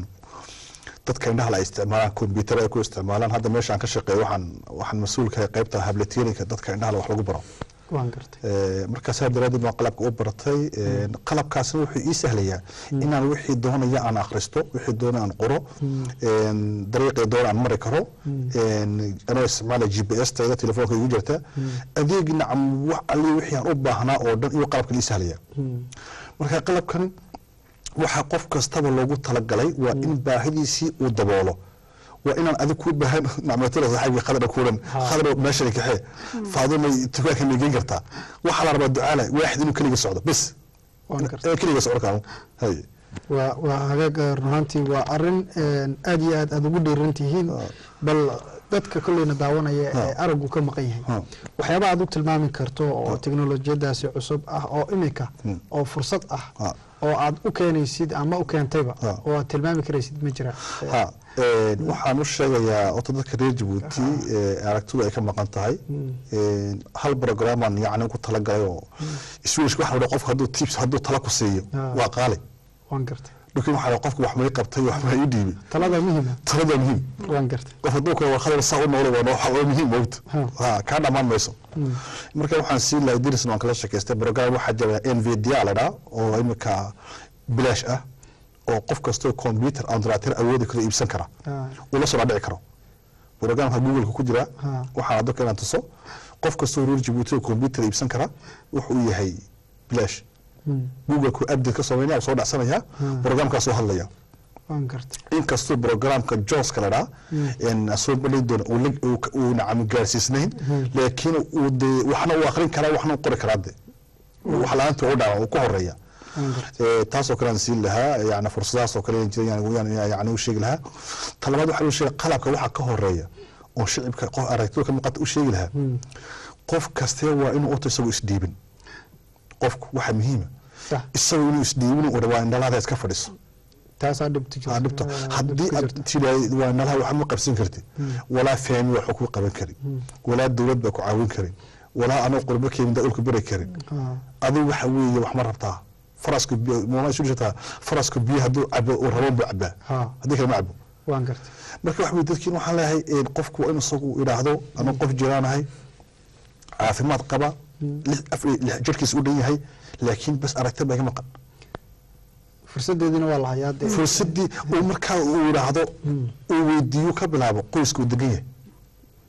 S3: dadka indhaha la isticmaalaan kombyuutar ay ku isticmaalaan hadda meesha aan ka shaqeeyo waxaan waxaan mas-uul ka qaybta hablatiyooyinka dadka indhaha la wax lagu baro
S1: waan gartay
S3: Ee, markaas saa daraadeed baan qalabka u bartay Een, qalabkaasna wuxuu ii sahlayaa inaan wixii doonaya aan akhristo wixii doona aan qoro Een, dariiqii doona aan mari karo Een, anoo isticmaala g p s tayda telefoonka igu jirta adeeg nacam wax alli wixii aan u baahnaa oo dhan iyo qalabkan ii sahlaya
S1: Mm,
S3: marka qalabkan waxaa qof kastaba loogu talagalay waa in baahidiisii uu daboolo waa inaan adig kuu baahan nacmatula saaxiibkii khadra kuulan khadra meeshani kaxee faaduma dukaanka ma geyn kartaa waxaa la rabaa ducaala waaxid inuu keliga socdo bes
S1: waan gartay
S3: ee keliga socdo kaan hay
S1: waa waa hagaag eh, run ahaantii waa arin een, aad iyo aad aad ugu dhiiran tihiin bal dadka kolleyna daawanaya ee aragu ka maqan yahay
S3: Ha.
S1: waxyaaba aad u tilmaami karto oo teknolojiyadaasi cusub ah oo imika
S3: Hmm.
S1: oo fursad ah
S3: Ha.
S1: oo aad u keenaysid ama u keentayba
S3: Ha.
S1: oo aad tilmaami karaysid ma jira
S3: ha een, waxaan u sheegayaa horta dadka reer jabuuti ee aragtidu ay ka maqan tahay Een, hal programaan yacni ku talagalay oo iswiish waxa la dhaho qofka hadduu tips hadduu tala ku siiyo
S1: Ha.
S3: waa qaali
S1: waan gartay
S3: laakiin waxaa la qofka wax may qabtay wax may ii dhiibay
S1: talada muhima
S3: talada muhiim
S1: waan gartay
S3: qof hadduu kale warqadar saa u noolo waa waxa waa muhiim moogta
S1: Ha.
S3: ha kaa dhammaan mayso marka waxaan siin lahay dirisna waan kala sheekaystay program waxaa jira nvda la dhaa oo imika bilaash ah oo qof kastoo computer andolatir awoodi karo iibsan kara
S1: Ha.
S3: uu la soo dhaadhici karo programka googleka ku jira
S1: Ha.
S3: waxaan addoonka inaan tuso qof kastoo reer jabuuti oo computer iibsan kara wuxuu yahay bilaash
S1: Mm,
S3: google-ku update ka sameynaya soo dhacsanaya programkaa soo hadlaya
S1: waan gartay
S3: inkastoo programka joska la dhaa soo bandhigi doona uu la- uu ka- uu nacam gaarsiisnayn laakiin uu dee waxna uu akrin karaa waxna uu qori karaa de wax la-aanta u dhaca uu ku horeeya
S1: waan gartay
S3: Ee, taasoo kale aan siin lahaa yani fursadahaas oo kale aan jiray yani- yani yani u sheegi lahaa talabaad waxaa u sheega qalabka waxaa ka horeeya oo shicibka qof aragtida ka maqanta u sheegi lahaa qof kastee waa inuu uta isagoo isdhiibin qofku waxa muhiima
S1: sax
S3: isagoo inuu isdhiibin uu dhawaa indhalaada iska fadhiso
S1: taasaa dhibta jirta
S3: aa dhibto
S1: Ah,
S3: haddii
S1: dhibka
S3: aad
S1: jirta.
S3: tiraahdo waa nalaha wax ma qabsan kartid walaa fahmi wax ku qaban karin walaa dowlad baa ku caawin karin walaa anoo qurbo keenin daulka bari karin
S1: Ah,
S3: adigu waxa weeye wax ma rabtaa faraska biyo mama isu jirtaa faraska biyo hadduu cabo uu rabo buu cabaa
S1: Ha.
S3: haddii kale ma cabo
S1: waan gartay
S3: marka wax weye dadkiin waxaan leeyahay een, qofku waa inuu isagu idhaahdo anuu qof jiraanahay caafimaad qaba lix af lix jirkiisa u dhan yahay laakiin bas aragti baa iga maqan
S1: fursadeediina waa la hayaa dee
S3: fursadii uu markaa uu idhaahdo uu weydiiyo ka bilaabo qoyska uu degan yahay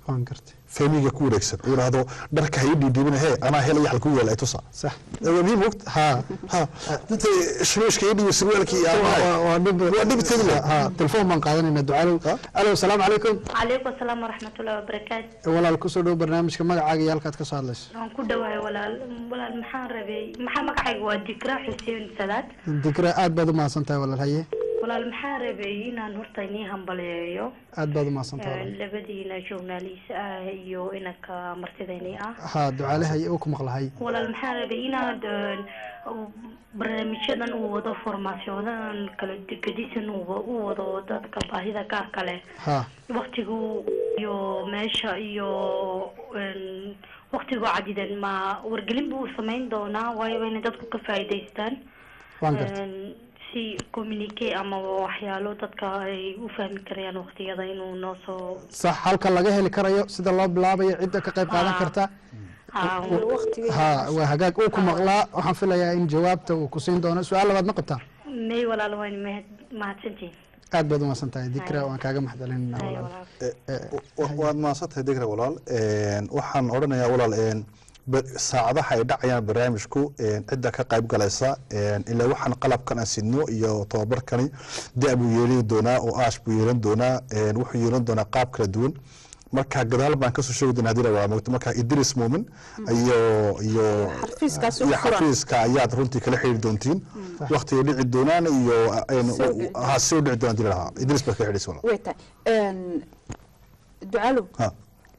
S1: waan gartay
S3: fahmiga ku wareegsan uu yidhaahdo dharka ha ii dhiidhiibina hee anaa hel yaxal ku yeela ay tusa
S1: sax
S3: muhiim mogt ha ha inta shimiishka ii dhiibi surwaalkii iyo
S1: Waa-
S3: amahay
S1: waa dhib
S3: waa dhib tegi leh
S1: ha telefoon baan qaadanayna ducaalow
S3: Ha?
S1: alo asalaamu calaykum
S9: calaykum asalaam waraxmatullahi wabarakaatu
S1: walaal kusoo dhow barnaamijka magacaaga iyo halkaad ka soo hadlayso
S9: waan ku dhawahay walaal walaal maxaan rabay maxaa magacayga waa dikra xuseen salaad
S1: dikra aad baad u mahadsan tahay walaal haye
S9: walaal maxaan rabay inaan horta inii hambaleeyo
S1: aad baad u mahadsan tahay walaal
S9: labadiina journalist ah iyo inanka martidaynii ah
S1: ha ducaale haye uu ku maqlahay
S9: walaal maxaan rabay inaad een, barnaamijyadan uu wado formaasyonadan kala gedisan uu wa- uu wado dadka baahida gaarka leh
S1: ha
S9: waktigu iyo meesha iyo een, waktigu cadidan ma wargelin buu samayn doonaa waayo waa inay dadku ka faa'iidaystaan
S1: waan gartay
S9: Een, si communique ama waxyaalo dadka ay u fahmi karayaan waqtiyada inuu noo soo
S1: sax halka laga heli karayo sida loo bilaabayo cidda ka qayb qaadan
S9: Ha.
S1: karta
S9: Ah,
S2: waqtiga
S1: ha waa hagaag uu ku maqlaa waxaan filayaa in jawaabta uu ku siin doono su-aal labaad ma qabtaa
S9: may walaal waan mahad- mahadsantihin
S1: aad baad u mahadsan tahay dikra waan kaaga maxdalinayna
S9: Hay
S1: walaal
S9: walaal
S3: wa- waad mahadsantahay degra walaal Een, waxaan odhanayaa walaal een, ba- saacadaha ay dhacayaan barnaamijku een, cidda ka qayb galaysa een, ilaa waxaan qalabkan aan sidno iyo tababarkani da buu yeelani doonaa oo aash buu yeelan doonaa een, wuxuu yeelan doonaa qaab kala duwan marka gadaal baan kasoo sheegi doonaa hadii la waa mogto marka idris muumin iyo iyo
S2: xarfiiskaas
S3: iyo
S2: u furan
S3: xafiiska ayaad runtii kala xiriiri doontiin waqtiga dhici doonaan iyo een,
S2: Soo dhici
S3: ha soo dhici doonaan hadii la lahaa idris baa kala xiriirisa walaal
S2: way tahay Een, ducalow
S3: ha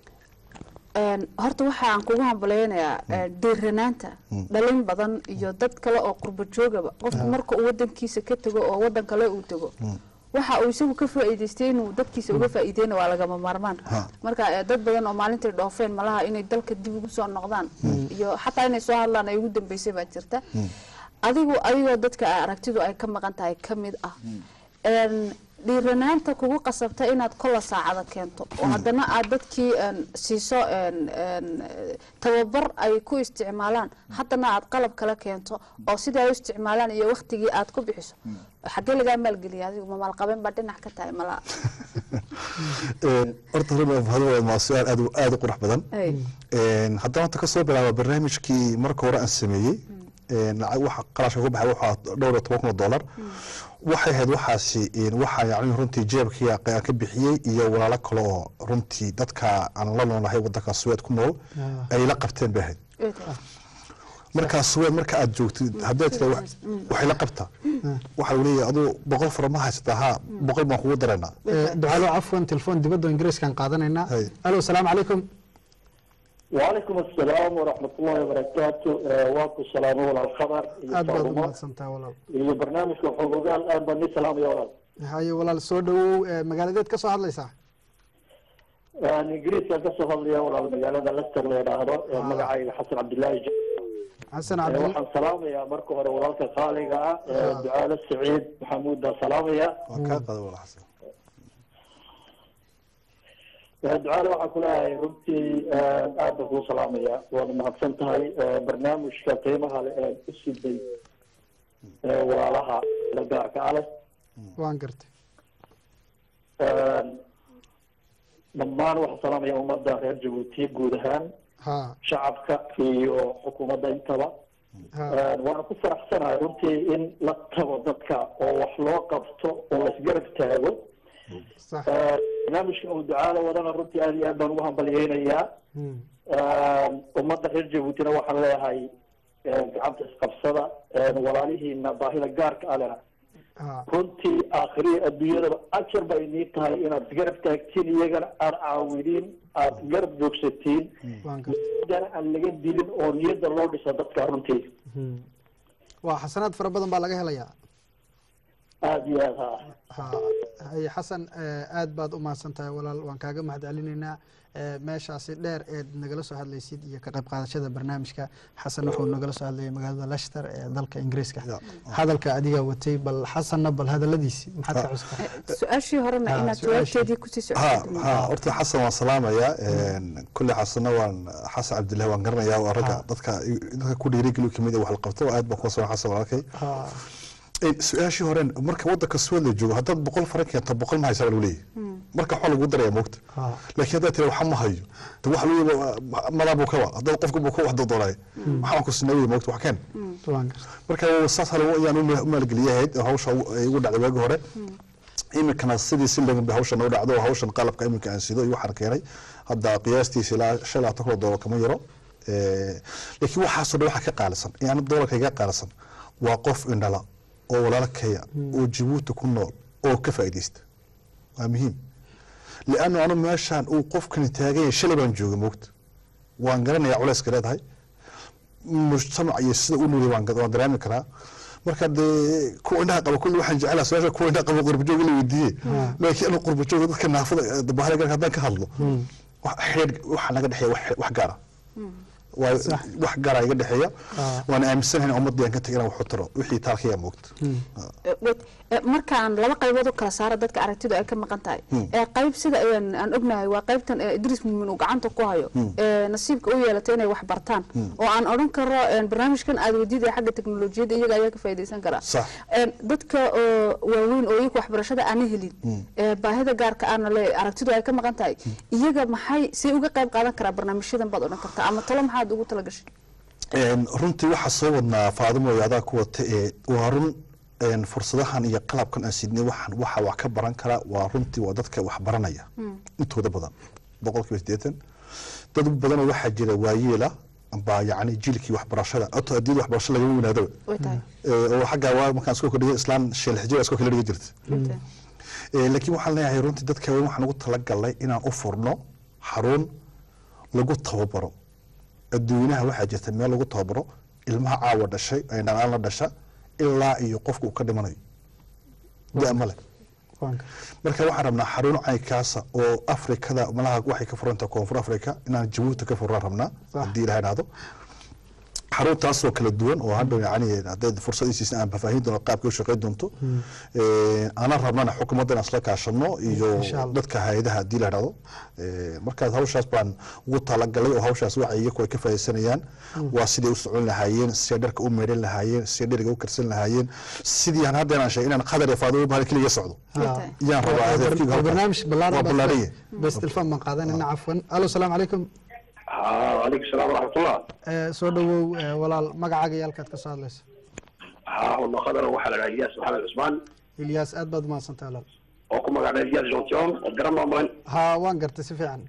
S2: Een, horta waxa aan kugu hambaleynayaa ee, dhiiranaanta dhalin badan iyo dad kale oo qurbo joogaba qofku marka uu wadankiisa ka tago oo wadan kale uu tago waxa uu isagu ka faa'iidaystay inuu dadkiisa uga faa'iideyna waa lagama maarmaan
S3: Ha.
S2: marka ee, dad badan oo maalintay dhoofeen malaha inay dalka dib ugu soo noqdaan iyo xataa inay soo hadlaan ay ugu dambeysay baa jirta adigu adigoo dadka ay aragtidu ay ka maqan tahay ka mid ah Een, dhiiranaanta kugu qasabta inaad kola saacada keento oo haddana aad dadkii een, siiso een, een, eh, tababar ay ku isticmaalaan haddana aad qalab kala keento oo sidai ay u isticmaalaan iyo waktigii aad ku bixiso xaggee lagaa maalgeliya adigu ma maalqabeen baa dhinac ka tahay mala
S3: Een, horta runaa waa su-aal aad u- aad u qurux badan
S2: Ay.
S3: Een, haddana horta kasoo bilaaba barnaamijkii marka hore aan sameeyey een, lacag waxa qarashka ku baxay waxaa dhowr iyo toban kun oo dollar waxay ahayd waxaasi een, waxaa yacni runtii jeebkii aan ka bixiyey iyo walaalo kale oo runtii dadka aan la noolahay wadanka suweed ku nool ay la qabteen bay ahayd
S2: Way tahay.
S3: markaa suweed marka aad joogtid haddaad tira waxay la qabtaa waxaa lagu leeyahay aduu boqol fara ma haysataa haa boqol baan kugu daraynaa
S1: Eh, ducaalo cafwan telefoon dibadda ingiriiskaan qaadanaynaa
S3: Hay.
S1: alo asalaamu calaykum
S10: وعليكم السلام ورحمة الله وبركاته آه، واكو السلام ولا الخبر
S1: aad baad u
S10: يصابوا
S1: mahadsan tahay walaal
S10: iyo barnaamijka xuquuqaal aad baan ni salaamaya walaal
S1: haye walaal soo dhawow eh, magaaladeed ka soo hadlaysaa
S10: aan ingiriiskan ka soo hadlaya walaal magaalada Leicester la yidhaahdo ee magacayga xasan cabdilaahi J-
S1: xasan
S10: ee
S1: cabdil
S10: waxaan salaamayaa marka hore walaalka qaaliga ah ee ducaale saciid maxamuud baan salaamaya
S3: waan kaa qaada walaal xasan
S10: Ee, ducaale waxaan ku leeyahay runtii ee, aad baan kuu salaamaya waana mahadsan tahay ee, barnaamijka qiimaha leh ee u siday ee, walaalaha la gaarka ah leh
S1: waan gartay
S10: dhammaan waxaan salaamaya ummadda reer jabuuti guud ahaan
S1: ha
S10: shacabka iyo xukuumadda intaba
S1: ha
S10: waana ku faraxsanahay runtii in la tago dadka oo wax loo qabto oo la isgarab taago
S1: sax
S10: barnaamijka uu ducaala wadana runtii aad iyo aad baan ugu hambalyeynayaa
S1: Hmm.
S10: ummadda reer jabuutina waxaan leeyahay gacanta isqabsada walaalihiina baahida gaarka alena
S1: ha
S10: runtii aakhiriya adduunyadaba ajar bay nii tahay inaad isgarab taagtiin iyagana aad caawiniin aad garab joogsatiin
S1: waan gartay
S10: dana aan laga dilin oo niyadda loo dhiso dadka runtii
S1: Hmm. waa xasanaad fara badan baa laga helayaa
S10: aada iyo aad ha
S1: ha haye xasan eh, aad baad u mahadsan tahay walaal waan kaaga mahad celinaynaa Eh, meeshaasi dheer eed nagala soo hadlaysid iyo ka qayb qaadashada barnaamijka xasan wuxuu nagala soo hadlayay magaalada leicester ee dalka ingiriiska
S3: Ya.
S1: hadalka adigaa watay bal xasanna bal hadaladiisi maxaad ka cuskaa
S2: su-aashii horena
S1: Ah,
S2: inaad
S1: su-aashii.
S2: jawaabteedii kusii
S3: ha
S2: socotid
S3: ha horta xasan waan salaamayaa kulle xasanna waan xasan cabdillahi waan garanayaa waa ragga
S1: Ha.
S3: dadka dadka ku dhiirigeliyo kamid ah wax la qabto aad baan kuwa soo xasan walaalkay
S1: Ha,
S3: Eh, su-aashii hore marka wadanka suwad la joogo haddaad boqol faran keento boqol ma haysaa baa lagu leeyahay marka waxaa lagu daraya moogta
S1: Ah.
S3: laakiin haddaad tira waxa ma hayo de waxa lagu madaa buu ka wa haddaad qofka buu ka wax doodoonaya waxaan ku sinaa wey moogta wax keen
S1: waan gartay
S3: marka saas hal ayaan u maalgeliyahayd oo hawsha ay igu dhacday waagi hore iminkana sidii si lagan bay hawshan u dhacdo oo hawshan qalabka iminka aan sido iyo waxaan keenay hadda qiyaastiisa ilaa shan labaatan kun oo doolar kama yaro Eh, laakiin waxaasoo dhan waxaa ka qaalisan yani doolarka iga qaalisan waa qof indhala oo walaalkaya oo jabuuti ku nool oo ka faa'iidaysta waa muhiim liannu anu meeshaan uu qofkani taagan yahay shalay baan joogay moogta waan garanayaa culayska leedahay mujtamac iyo sida u nuulay waan ga- waan dareemi karaa marka dee kuwa indhaha qaba kulli waxaan jeclaa su-aasha kuwa indhaha qaba qurbajoog la weydiiye laakiin anu qurbajooga dadka naafada eh, bahale garka haddaan ka hadlo wax xidhiidh waxa naga dhexeeya wax- wax gaara waa wax gaara iga dhexeeya waan aaminsanahay in ummadii aan ka tegay inaan wax u taro wixii taalkaya moogta
S2: Eh, wait, eh, markaan laba qaybood u kala saara dadka aragtidu ay ka maqan tahay ee qayb sida ayaan aan ognahay waa qaybtan eh, idriis muumin uu gacanta ku hayo ee nasiibka u yeelatay inay wax bartaan oo aan odhan karo eh, barnaamijkan aad weydiidaya xagga teknolojiyadda iyaga ayaa ka faa'iidaysan karaa
S3: Sax.
S2: Eh, dadka oo waaweyn oo iyaga waxbarashada aana helin ee baahida gaarka aana le aragtidu ay ka maqan tahay iyaga maxay say uga qayb qaadan karaa barnaamijyadan baad odhan kartaa ama talo maxaad ugu talagashay
S3: Een, runtii waxaa soo wadnaa faadimo iyo adaa ku wata ee waa run een, fursadahan iyo qalabkan aan sidnay waxaan waxa wax ka baran kara waa runtii waa dadka wax baranaya intooda badan boqolkiiba siddeetan dad badanoo waxaa jira waayeela baa yacni jiilkii waxbarashada ato adiyada waxbarasho lagama wanaadaba
S2: way tahay
S3: Ee, oo xaggaa waa markaan iskoo kordhigay islaan sheelxijir iskoo kala dhigi jirta Ee, laakiin waxaan leeyahay runtii dadka weyn waxaan ugu talagalnay inaan u furno xarun lagu tababaro adduunaha waxaa jirta meel lagu tababaro ilmaha caawa dhashay ay dhalaan la dhasha ilaa iyo qofka uu ka dhimanayo da male
S1: waan gartay
S3: marka waxaan rabnaa xarun caynkaasa oo afrikada malaha waxay ka furantaha koonfur afrika inaan jabuuti ka furaan rabnaa
S1: Sax.
S3: haddii ilaha dhahdo xaruntaasoo kala duwan oo hadhow yani haddayd fursad isiisna aan fafaahin doono qaabkay u shaqayn doonto Eh, aanan rabnana xukuumadda inaan isla kaashano iyo
S1: Insha Allah.
S3: dadka hay-adaha haddii la dhahdo Eh, markaas hawshaas baan ugu talagalay oo hawshaas waxa iyaku ay ka faa'iidaysanayaan waa siday u socon lahaayeen siday dharka u meedhan lahaayeen siday dheriga u karsan lahaayeen sidii aan hadda inaan sheegay inaan qadar iyo faado bahal keliya socdo
S2: tahay.
S3: yaan rabaa hadafkeyga
S1: waa
S3: halkaas.
S1: barnaamij ballaaran
S3: waa
S1: baa
S3: ballaaranye
S1: bes telefon baan qaadanayna cafwan alo salaamu calaykum
S10: haa calaykum salaam waraxmatullah
S1: Eh, soo dhawow eh, walaal magacaaga iyo halkaad ka soo hadlaysa
S10: haa wadno qadar waxaa la dhahaa iyaas maxamed cusmaan
S1: ilyaas aad baad umahadsantahay walaal
S10: oo ku magac dheer iyaas jontion oo garan baan balan
S1: haa waan gartay si fiican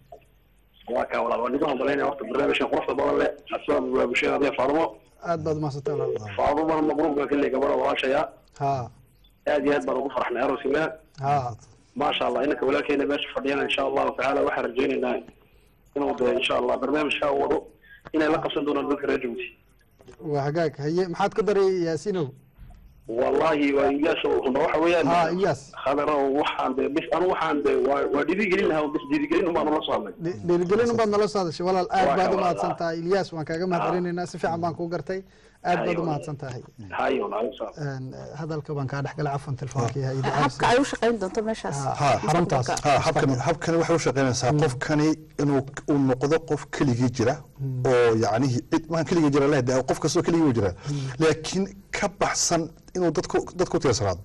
S10: waa kaa walaal waa nimaan balanaya waqti barnaamijkan quruxda badan leh asbab waa bulshada hadee faadumo
S1: aad baad umahadsantahay walaal
S10: faadumana maqruubka kalley gabadha walaashaya
S1: haa
S10: aad iyo aad baan ugu farxnay arooskina
S1: haa
S10: maasha allah inanka walaalkeena meesha fadhiyana insha allahu tacaala waxaan rajaynaynaa inuu de insha allah barnaamijkaa uu wado inay la qabsan doonaan dadka reer jabuuti
S1: waa hagaag haye maxaad ku daray yaasinow
S10: wallahi waa iyaas uma waxa weeyaan
S1: haa iyaas
S10: khadar waxaan de bis anu waxaan de waa waa dhiirigelin lahaa bis dhiirigelin umbaan ula soo hadlay
S1: Dhi- dhiirigelin baad nala soo hadashay walaal aad
S10: Waa
S1: baad
S10: ka
S1: umahadsan
S10: walaal.
S1: tahay ilyaas waan kaaga mahad celinaynaa si fiican baan kuu gartay aad baad
S10: Hayo.
S1: umahadsan tahay
S10: hayo walaal salaam
S1: Een, eh, hadalka baan kaa dhexgalay cafwan telefonkii ha idin
S2: habka ay u shaqayn doonto meeshaas
S3: ha
S1: xaruntaas
S3: ha habkan habkani waxay u shaqaynaysaa qofkani inuu uu noqdo qof keligii jira oo yacnihi cid maan keligii jira leh dee qof kastoo keligii u jira laakiin ka baxsan inuu dadku dadku u tiirsanaado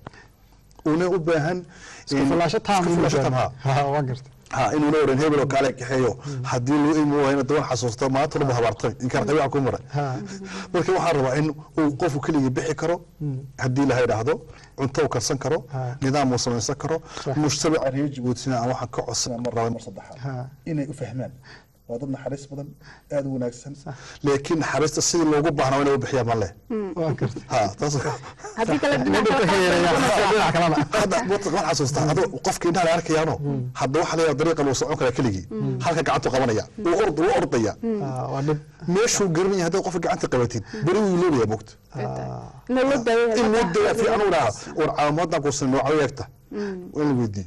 S3: una u baahan
S1: isku fulaasho taam
S3: isku fulaasho taam ha
S1: ha waan gartay
S3: ha inuu la oran hebel oo kaale kaxeeyo haddii loo imi waayna daban xasuusto maanta laba habaartay inkaan qabiica ku maray
S1: ha
S3: marka waxaan rabaa in uu qofku keligii bixi karo haddii la yidhaahdo cunto uu karsan karo
S1: Ha.
S3: nidaam uu samaysan karo
S1: Sax.
S3: mujtamaca reer jabuutina aan waxaan ka codsanaa mar laba mar
S1: Ha.
S3: saddexaad inay u fahmaan waa dad naxariis badan aada u wanaagsan laakiin naxariista sidii loogu baahnaa inay u bixiyaan ma leh
S1: waan gartay
S3: ha taas
S2: haddii kale dhinac
S1: Dhinaca ka yareeya, dhinaca kalena
S3: hadda waxaan xasuustaa hadda qofka indhaha la arkayaano hadda waxaa leeyahay dariiqa luu socon karaa keligii halka gacantu qabanaya wuu ord wuu ordaya
S1: Ha, waa dhib
S3: meeshuu garanaya haddaad qofka gacanta qabatid beri wuu iloobaya mogta
S2: in loo daaweeyo
S3: in loo dayaa fiican u dhaha war caawimaadaan kuusan nooca eegta waa in la weydiiye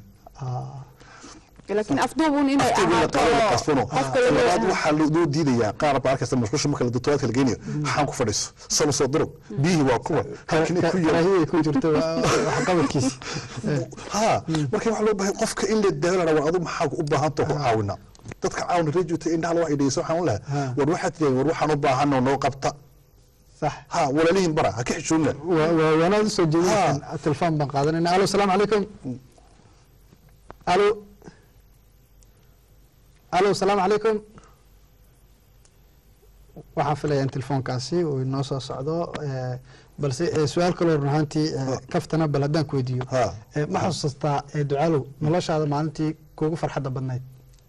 S2: laakiin afduubun inay
S3: Afteeda la
S2: ahaato
S3: qabo la
S2: oo
S3: qasbano
S2: qofka
S3: labaad
S2: la
S3: waxaa loo diidayaa qaar baa arkaysa mashquusha marka la dutobaadka la geynayo waxaan ku fadhiiso salo soo durug biyihii waa kuwa halkani ku yar
S1: raahiyay ku jirta waxqabadkiisi
S3: ha marka waxaa loo baahay qofka in la daawana war adu maxaa u baahantao ku caawina dadka caawina reejuta indhaha loo idhayso waxaan u lahaa war waxaad tidahay war waxaan u baahanoo noo qabta
S1: sax
S3: ha walaalihiin bara ha ka xishoonina
S1: wa- wa- waanaad usoo jeedinaysaan telefon baan qaadanayna alo asalaamu calaykum alo alo asalaamu calaykum waxaan filaya in telefoonkaasi uu inoo soo socdo eh, balse eh, su-aal kaloo run ahaantii eh, kaftana bal haddaan ku weydiiyo
S3: Ha.
S1: Eh, ma xasuustaa eh, ducaalow noloshaada maalintii kuugu farxadda badnayd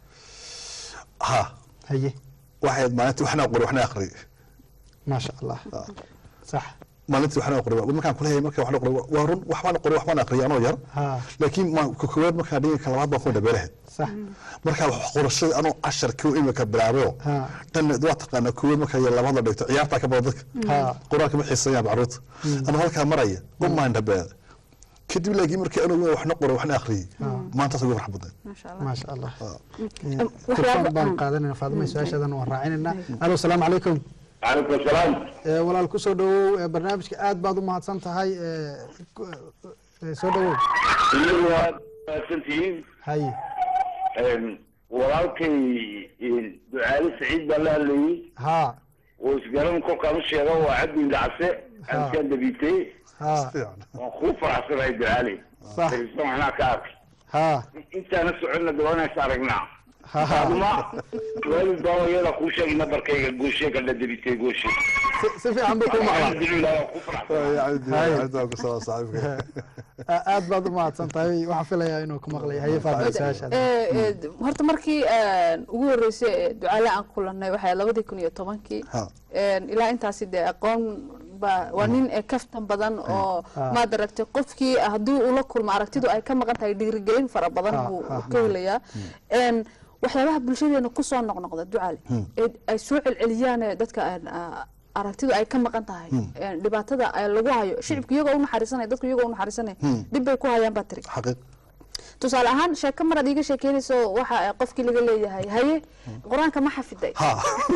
S3: ha
S1: haye
S3: waxayd maalintii waxna qori waxna aqri
S1: maasha allah sax
S3: maalintii waxna qori markaan kuleeyahay markaan waxna qori waa run waxbaan qori waxbaan aqriya anoo yar
S1: ha
S3: laakiin ma ka koowaad markaan dhigin ka labaad baan ku dhabeelahayd
S1: sax
S3: markaa wax qorashada anoo casharkii imika bilaabayo
S1: Ha.
S3: dhan waa taqaanaa koowaad markaa yar labaad la dhigto ciyaartaa ka badan dadka
S1: Ha.
S3: qur-aanka ma xiisayaan caruurta anoo halkaa maraya umaan dhabeeda kadib laakiin markii anuu waxna qoro waxna aqriyey maantaas ugu farx badnayd
S2: maasha allah
S1: maasha allah
S2: waxyaabo-
S1: telefoon baan qaadanayna faadima su-aashadan waan raacinayna alo asalaamu calaykum
S11: calaykum asalaam
S1: Eh, walaal ku soo dhawow eh, barnaamijka aad baad u mahadsan tahay eh, ku- eh, soo dhawow
S11: iyagu waad mahadsantihiin
S1: haye
S11: walaalkay ducaale saciid baa la hadlayey
S1: ha
S11: oo isgaran kolkaan u sheega waa cabdi indhacse cabdikaan dabiitay
S1: ha
S11: waan kuu faraxsanahay ducaale
S1: Sax.
S11: darisan waxnaa ka arkay
S1: ha
S11: intaana soconna dabanaysa aragnaa
S1: ha ha
S11: aduma waalid baa iyada kuu sheegay nabarkayga gooshe ka la dabitay gooshe
S1: si si fiican bay kuu maqlaan
S11: alxamdulilah waan ku faraxsanahay
S1: A- aad baad u mahadsan tahay waxaan filayaa inuu ku maqlay haye faadima su-aashaada
S2: Eh, eh, horta markii eh, ugu horeysay ee ducaale aan kulanay waxay labadii kun iyo tobankii
S3: Ha.
S2: Eh, ilaa intaasi dee aqoon baa waa nin ee kaftan badan oo maad aragtay qofkii haddii ula kulmo aragtidu ay ka maqan tahay dhiirigelin fara badan
S1: Ha,
S2: buu
S1: ha,
S2: ka helayaa En, waxyaabaha bulshadeena kusoo noqnoqda ducaale ee ay soo celceliyaan ee dadka aan, ah, aragtidu ay ka maqan tahay En, dhibaatada ay lagu hayo shicibka iyagoo u naxariisanaya dadku iyagoo u naxariisanaya dhib bay ku hayaan baa tiri
S3: xaqiiq
S2: tusaale ahaan sheeko maraad iiga sheekeynayso waxa ay qofkii laga leeyahay haye qur-aanka ma xafiday
S3: ha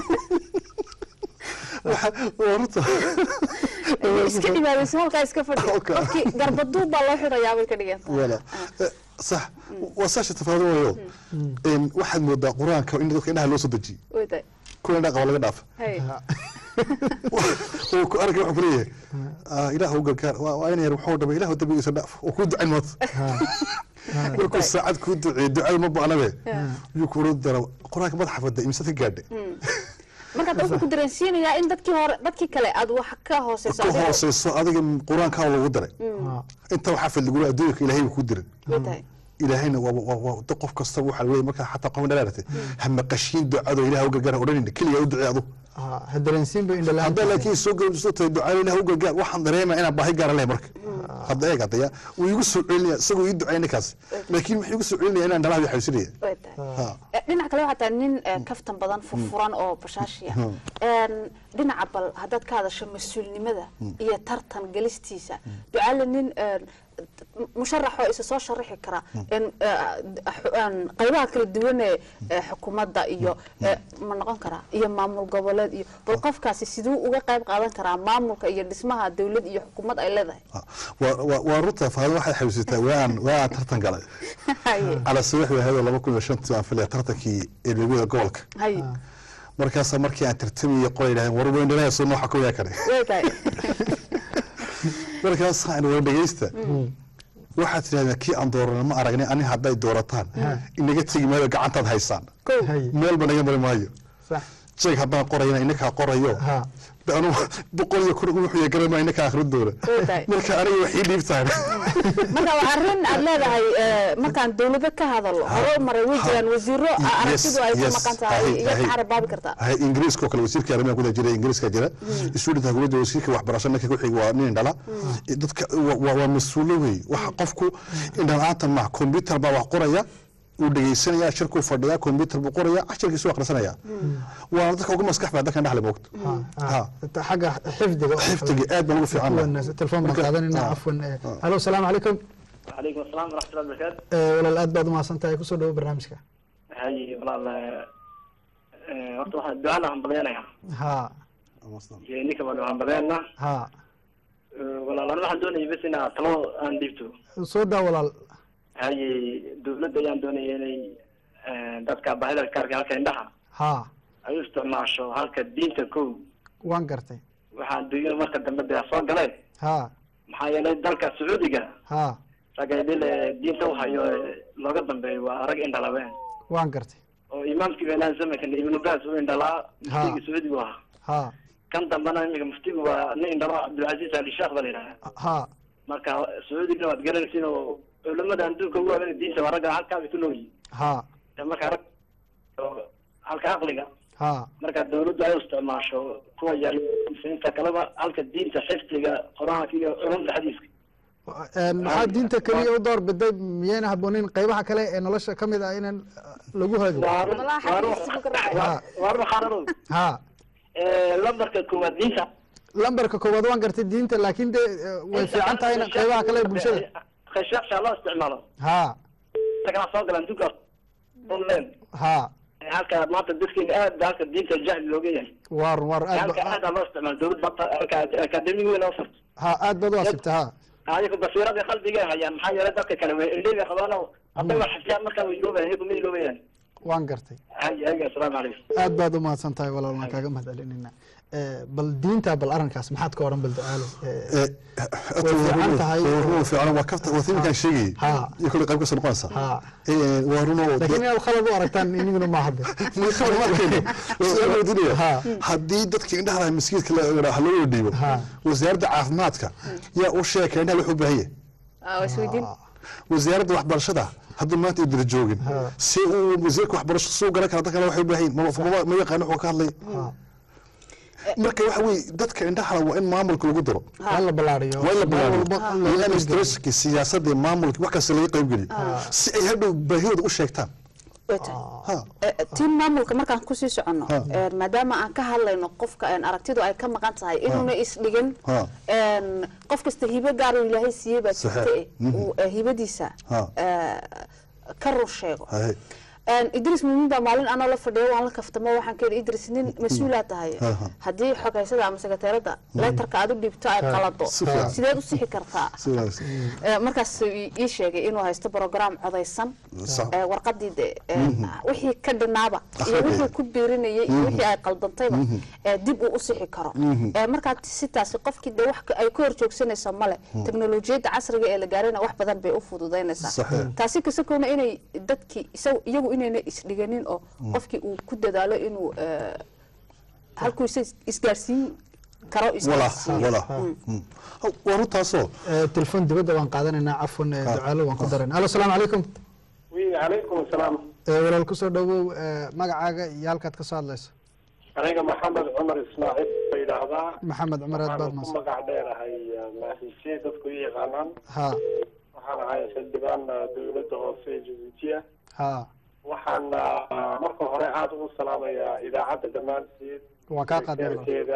S3: waa runta
S2: iska cibaadayso halkaa iska fadhi
S3: Okay.
S2: qofkii garbaduub baa loo xirayaa bay ka dhigan tahay
S3: wala Eh, sax waa saasha tafaado wayo Een, waxaad moodaa qur-aanka in dadka indhaha loo soo dejiyey
S2: way tahay
S3: kuwa indhaha qaba laga dhaafa
S2: hay
S3: oo ku arka wuxuu kuleeyahay ah, ilaah u gargaar waa waa in yar wuxuu dhamay ilaah dambigiisa dhaaf oo kuu ducayn maanta markuu saacad kuu duceeyey ducada ma ba'nabe yuu kuula dara qur-aanka madaxa fada imse ka gaadhe
S2: marka wuxuu ku dareensiinayaa in dadkii hore dadkii kale aad wax ka hooseyso
S3: ka
S2: adiga.
S3: hooseyso adiga qur-aankaa lagu daray inta waxaa fadligula adduunka ilaahay buu ku diray
S2: way tahay
S3: ilaahayna waa waa waa dad qof kasta waxa weeye markaa xataa qof dhalaaratay ha maqashiin ducado ilaah u gargaar odhanayna keliya u ducee adu
S1: Ha, ha dareensiin bay indhalaan
S3: haddaa laakiin soo gabsoo tahay ducada ilaah u gargaar waxaan dareemaa inaan baahi gaara lehay marka hadda eeg hadaya wuu igu soo celinaya isagoo ii ducay ninkaas laakiin wuxuu igu soo celinaya inaan dhalaha xayuusinaya
S2: way tahay
S3: ha
S2: Eh, dhinaca kale waxaa tahay nin eh, kaftan badan furfuran oo bashaashiya En, dhinaca bal haddaad ka hadasho mas-uulnimada iyo tartan gelistiisa ducaale nin eh, musharaxoo isa soo sharaxi kara En, eh, xu- en, qaybaha kala duwan ee eh, xukuumadda iyo eh, ma noqon karaa iyo maamul goboleed iyo bal qofkaasi siduu uga qayb qaadan karaa maamulka iyo dhismaha dowlad iyo xukuumad ay leedahay
S3: ha. Waa- waa- waa runta faado waxay xayuusitaa waan waan tartan galay
S2: haye
S3: cala sawiix way ahayd laba kun iyo shantii aan filaya tartankii eedweyada gobolka
S2: haye
S3: markaasaa markii aan tartamayay qolay yidhahdeen war weyn dhalaya soo nooxa kuyaa kale
S2: way tahay
S3: markaas aan war dhegeysta waxaad tidhahdeen kii aan doorana ma aragnay ani hadday doorataan inaga tegi maayo gacantaad haysaan
S2: kow
S1: haye
S3: meelba naga mari maayo
S1: sax
S3: jeeg haddaan qorayna inakaa qorayo
S1: ha
S3: de anu boqol iyo kun wuxuu garama inakaa akhrin doona
S2: way tahay
S3: marka aniga waxii dhiibtaan
S2: marka waa arrin aad leedahay eh, markaan dawlado ka hadalo hore u maray way jiraan wasiiro ah, aragtidu ay ku
S3: yes,
S2: maqan tahay
S3: ahay,
S2: iyo
S3: ahay.
S2: ka carabaabi kartaa
S3: hay ingiriiska oo kale wasiirka arrimaha gudaha jira ingiriiska jira student hukuumadda wasiirka waxbarasho ninka ku xiga waa nin dhala dadka waa- waa waa mas-uulo wey waxa qofku indhala-aanta ma computer baa wax qoraya uu dhegeysanaya shirkuu fadhiyaa computer buu qoraya cashirkiisu akhrisanaya waana dadka ugu maskax baa dadkan dhexle moogto ha
S1: xagga xifdiga
S3: xifdiga aad baan ugu fiican lahaa.
S1: Kuwan, telefoon baan qaadanayna
S3: Ah.
S1: cafwan eh, halo asalaamu calaykum
S10: وعليكم السلام ورحمة الله وبركاته
S1: Eh, walaal aad baad umahadsan tahay kusoo dhawo barnaamijka
S10: هاي والله horta waxaan ducada hambalyaynaya
S1: ha
S10: iyo ninka baan hambalyaynaa
S1: ha
S10: walaal aniga waxaan doonaya bes inaa talo aan dhiibto
S1: soo daa walaal
S10: haye dawladda ayaan doonaya inay dadka baahida kaarka halka indhaha
S1: ha
S10: ay u isticmaasho halka diinta kow
S1: waan gartay
S12: waxaa adduunyada marka dambe dee soo galeen
S1: ha
S12: maxaa yeelay dalka sacuudiga
S1: ha
S12: ragga idil ee diinta u hayo ee looga dambeeyo waa rag indhalabeen
S1: waan gartay
S12: oo imaamkii beenaan zamankan ibnu baas u indhalaa muftigii sacuudigu ahaa
S1: ha
S12: kan dambena imika muftigu waa nin indhalaa cabdilcaziz ali sheekh ba la yidhaha
S1: ha
S12: marka sacuudigna waad garanaysin oo culamada adduunka ugu waaweyn diinta waa ragga halkaabay ku nool yihin
S1: ha
S12: marka rag oo halka aqliga
S1: ha
S12: marka dawladdu ay u isticmaasho kuwa yaal muslimiinta kaleba halka diinta xifdiga qur-aanka iyo culumta xadiiska
S1: Een, maxaa diinta keliya u door biday miyayna habboonin qaybaha kale ee nolosha ka mid ah inaan lagu hago
S12: waar waxaanadu
S1: ha
S12: lambarka koowaad diinta
S1: lambarka koowaad waan gartay diinta laakiin de eh, way fiican tahay in qaybaha kale ee bulshada
S12: khashaaqsha loo isticmaalo
S1: ha
S12: isagana soo galaan duka online
S1: ha
S12: halka maanta dadkeena aad ba halka diinta jahli looga yahay
S1: waar waar aad
S12: halka
S1: ba-
S12: aad aa loo isticmaalo dawlad bata halka akademi weyn oo farto
S1: ha aad baad u asibta ha
S12: ayaga basiirada qalbiga hayaan maxaa yeelay dadka kale way indhiga qabaan oo hadday wax xifdiyaan markaa way iloobayaan iyagu ma iloobayaan
S1: waan gartay
S12: haya haya asalaamu calaykum
S1: aad baad u mahadsan tahay walaal waan kaaga mahad celinayna bal diinta bal arrinkaas maxaad ka odhan bal ducaalo Eh, way fiican tahay
S3: waa fiican waa kafta waa timinkaan sheegayay iyo kule qayb kasoo noqonaysa Eh, waa runo
S1: laakiin inaad khalad u aragtaan iniguna ma hadde
S3: haddii dadka indhaha lahaa maskiidka la- ha loo dhiibo wasaaradda caafimaadka yaa u sheeka indhaha wuxuu baahan yahay
S2: isweydiin
S3: wasaaradda waxbarashada hadduu maanta idira joogin si uu wasiirka waxbarasho suu garan kara dadkana waxay u baahan yihin ma- ma- ma yaqaan wuxuu ka hadlay marka waxa weye dadka indhaha waa in maamulka lagu daro
S1: waa in la ballaariyo
S3: waa in la
S1: meel walba
S3: bilaabo
S1: in laga
S3: administrationka siyaasadda maamulka wax kasta laga qayb geliyo si ay hadhow baahidooda u sheegtaan
S2: tiin maamulka markaan kusii soconno een, maadaama aan ka hadlayno qofka een, aragtidu ay ka maqan tahay inuuna isdhigin
S3: Ha.
S2: een, qof kasta hibo gaar uu ilaahay siiyey baa
S3: Saxiix.
S2: jirta eh,
S3: Mhm.
S2: uu eh, hibadiisa
S3: Ha.
S2: eh, ka rur sheego
S3: Haye.
S2: Een, idris mumin baa maalin anoo la fadhiyo waan la kaftamo waxaan ka yidhi idris nin mas-uulaa tahay
S3: Ha, ha.
S2: haddii xogaysada ama sekreteerada leetarka aad u dhiibto ay
S3: Ha.
S2: qalado
S3: Si fiican.
S2: sideed u sixi kartaa
S3: sidaas
S2: Eh, markaas ii ii sheegay inuu haysto program codaysan
S3: Sax.
S2: Eh, warqadii de eh,
S3: Mhm.
S2: wixii ka dhinaaba iyo
S3: Akhriya.
S2: wixii ku biirinayay iyo
S3: Mhm.
S2: wixii ay qaldantayba
S3: Mhm.
S2: eh, dib uu u sixi karo
S3: Mhm.
S2: Eh, markaa sitaasi qofkii de wax ka- ay ka horjoogsanayso male
S3: Mhm.
S2: teknolojiyadda casriga ee la gaarayna wax badan bay u fududaynaysaa
S3: Saxiix.
S2: taasi kasakoona inay dadkii isagu- iyagu inayna isdhiganin oo
S3: Mhm.
S2: qofkii uu ku dadaalo inuu eh, halkuu isa isgaarsiin karo
S3: wala
S2: isgaarsiiyo
S3: wala
S2: Mm.
S3: Mm. waa runtaasoo
S1: telefon dibadda waan qaadanaynaa cafwan eh, ducaalo waan ku darayna alo asalaamu calaykum
S13: wi calaykum asalaam
S1: Eh, walaal kusoo dhawow eh, magacaaga iyo halkaad ka soo hadlayso
S13: aniga maxamed cumar ismaaciil la yidhaahdaa
S1: maxamed cumar aad baad
S13: waxaan ku
S1: mahadsan
S13: magac dheerahay maahiisye dadku i yaqaanaan
S1: ha
S13: waxaan ahay xildhibaan ah, dowladda hoose ee jabuutiya
S1: ha
S13: waxaan ah, marka hore aada ugu salaamayaa idaacadda dhammaanteed
S1: waan kaa qaadnay walaal.
S13: keeda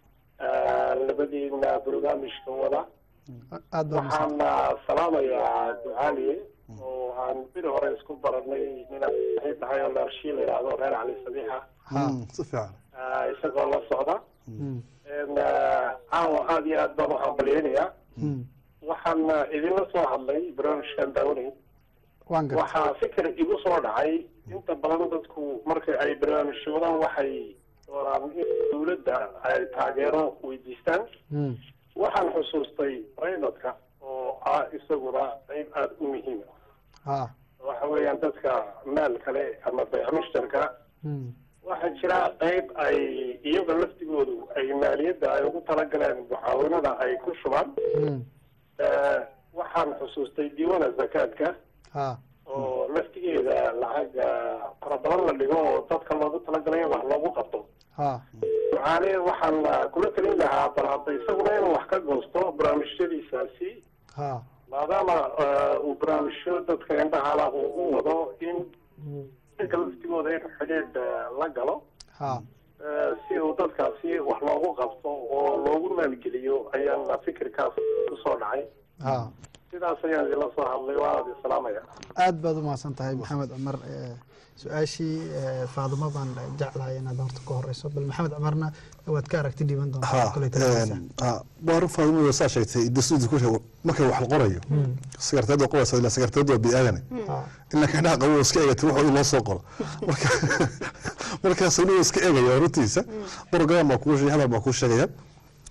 S13: labadiina barnaamijka wada
S1: aad baa mahadsan
S13: waxaan ah, salaamayaa ducaaliye oo aan biri hore isku baranay ninaan saaxiib tahay oo leershii la yidhaahdo reer cali sabiixa
S3: Mm, si fiican
S13: ah, isagoo la socda
S1: Mm.
S13: En, ah, caawa aada iyo aad baan u hambalyeynayaa
S1: Mm.
S13: waxaan ah, idinla soo hadlay barnaamijkan daawanay
S1: waan gartay
S13: waxaa fikir igu soo dhacay inta badan dadku marka ay barnaamijyo wadaan waxay doonaan in dowladda ay taageero weydiistaan
S1: Mm.
S13: waxaan xusuustay raydadka oo ah isaguna qayb aada u muhiim ah
S1: ha
S13: waxa weeyaan dadka maal kale ama baycmushtarka
S1: Mm.
S13: waxaa jira qayb ay iyaga laftigoodu ay maaliyadda ay ugu talagaleen mucaawinada ay ku shubaan
S1: Mm.
S13: Eh, waxaan xusuustay diiwaana zakaadka
S1: ha
S13: oo laftigeeda lacag ah, fara badan la dhigo oo dadka loogu talagalay in wax loogu qabto
S1: ha
S13: ducaale waxaan ah, kula talin lahaa bal hadda isaguna inuu wax ka goosto barnaamijyadiisaasi
S1: ha
S13: maadaama ah, uu barnaamijyo dadka indhahala uu u wado in dadka laftigooda in xidhiidh ah, la galo
S1: ha
S13: Eh, si uu dadkaasi wax loogu qabto oo loogu maalgeliyo ayaan fikirkaas kusoo dhacay
S1: ha
S13: sidaas ayaan idinla soo hadlay waa aada isalaamaya
S1: aad baad u mahadsan tahay maxamed cumar eh, su-aashii eh, faadimo baan jeclahay inaad horta ka horeyso bal maxamed cumarna waad ka aragti dhiiban doontaa
S3: ha
S1: koley telefonka.
S3: ha waa run faadimo saa sheegtay dasuudi ku sheeg marka wax la qorayo
S1: Mm.
S3: sakarteed waa qoraysa ilaa sakarteed waa bini-aadane
S1: Ha.
S3: ilaa ka indhaha qabo iska eegata wax loo soo qoro marka markaas anigu iska eegaya runtiisa program baa kuu sheegay hadal baa kuu sheegaya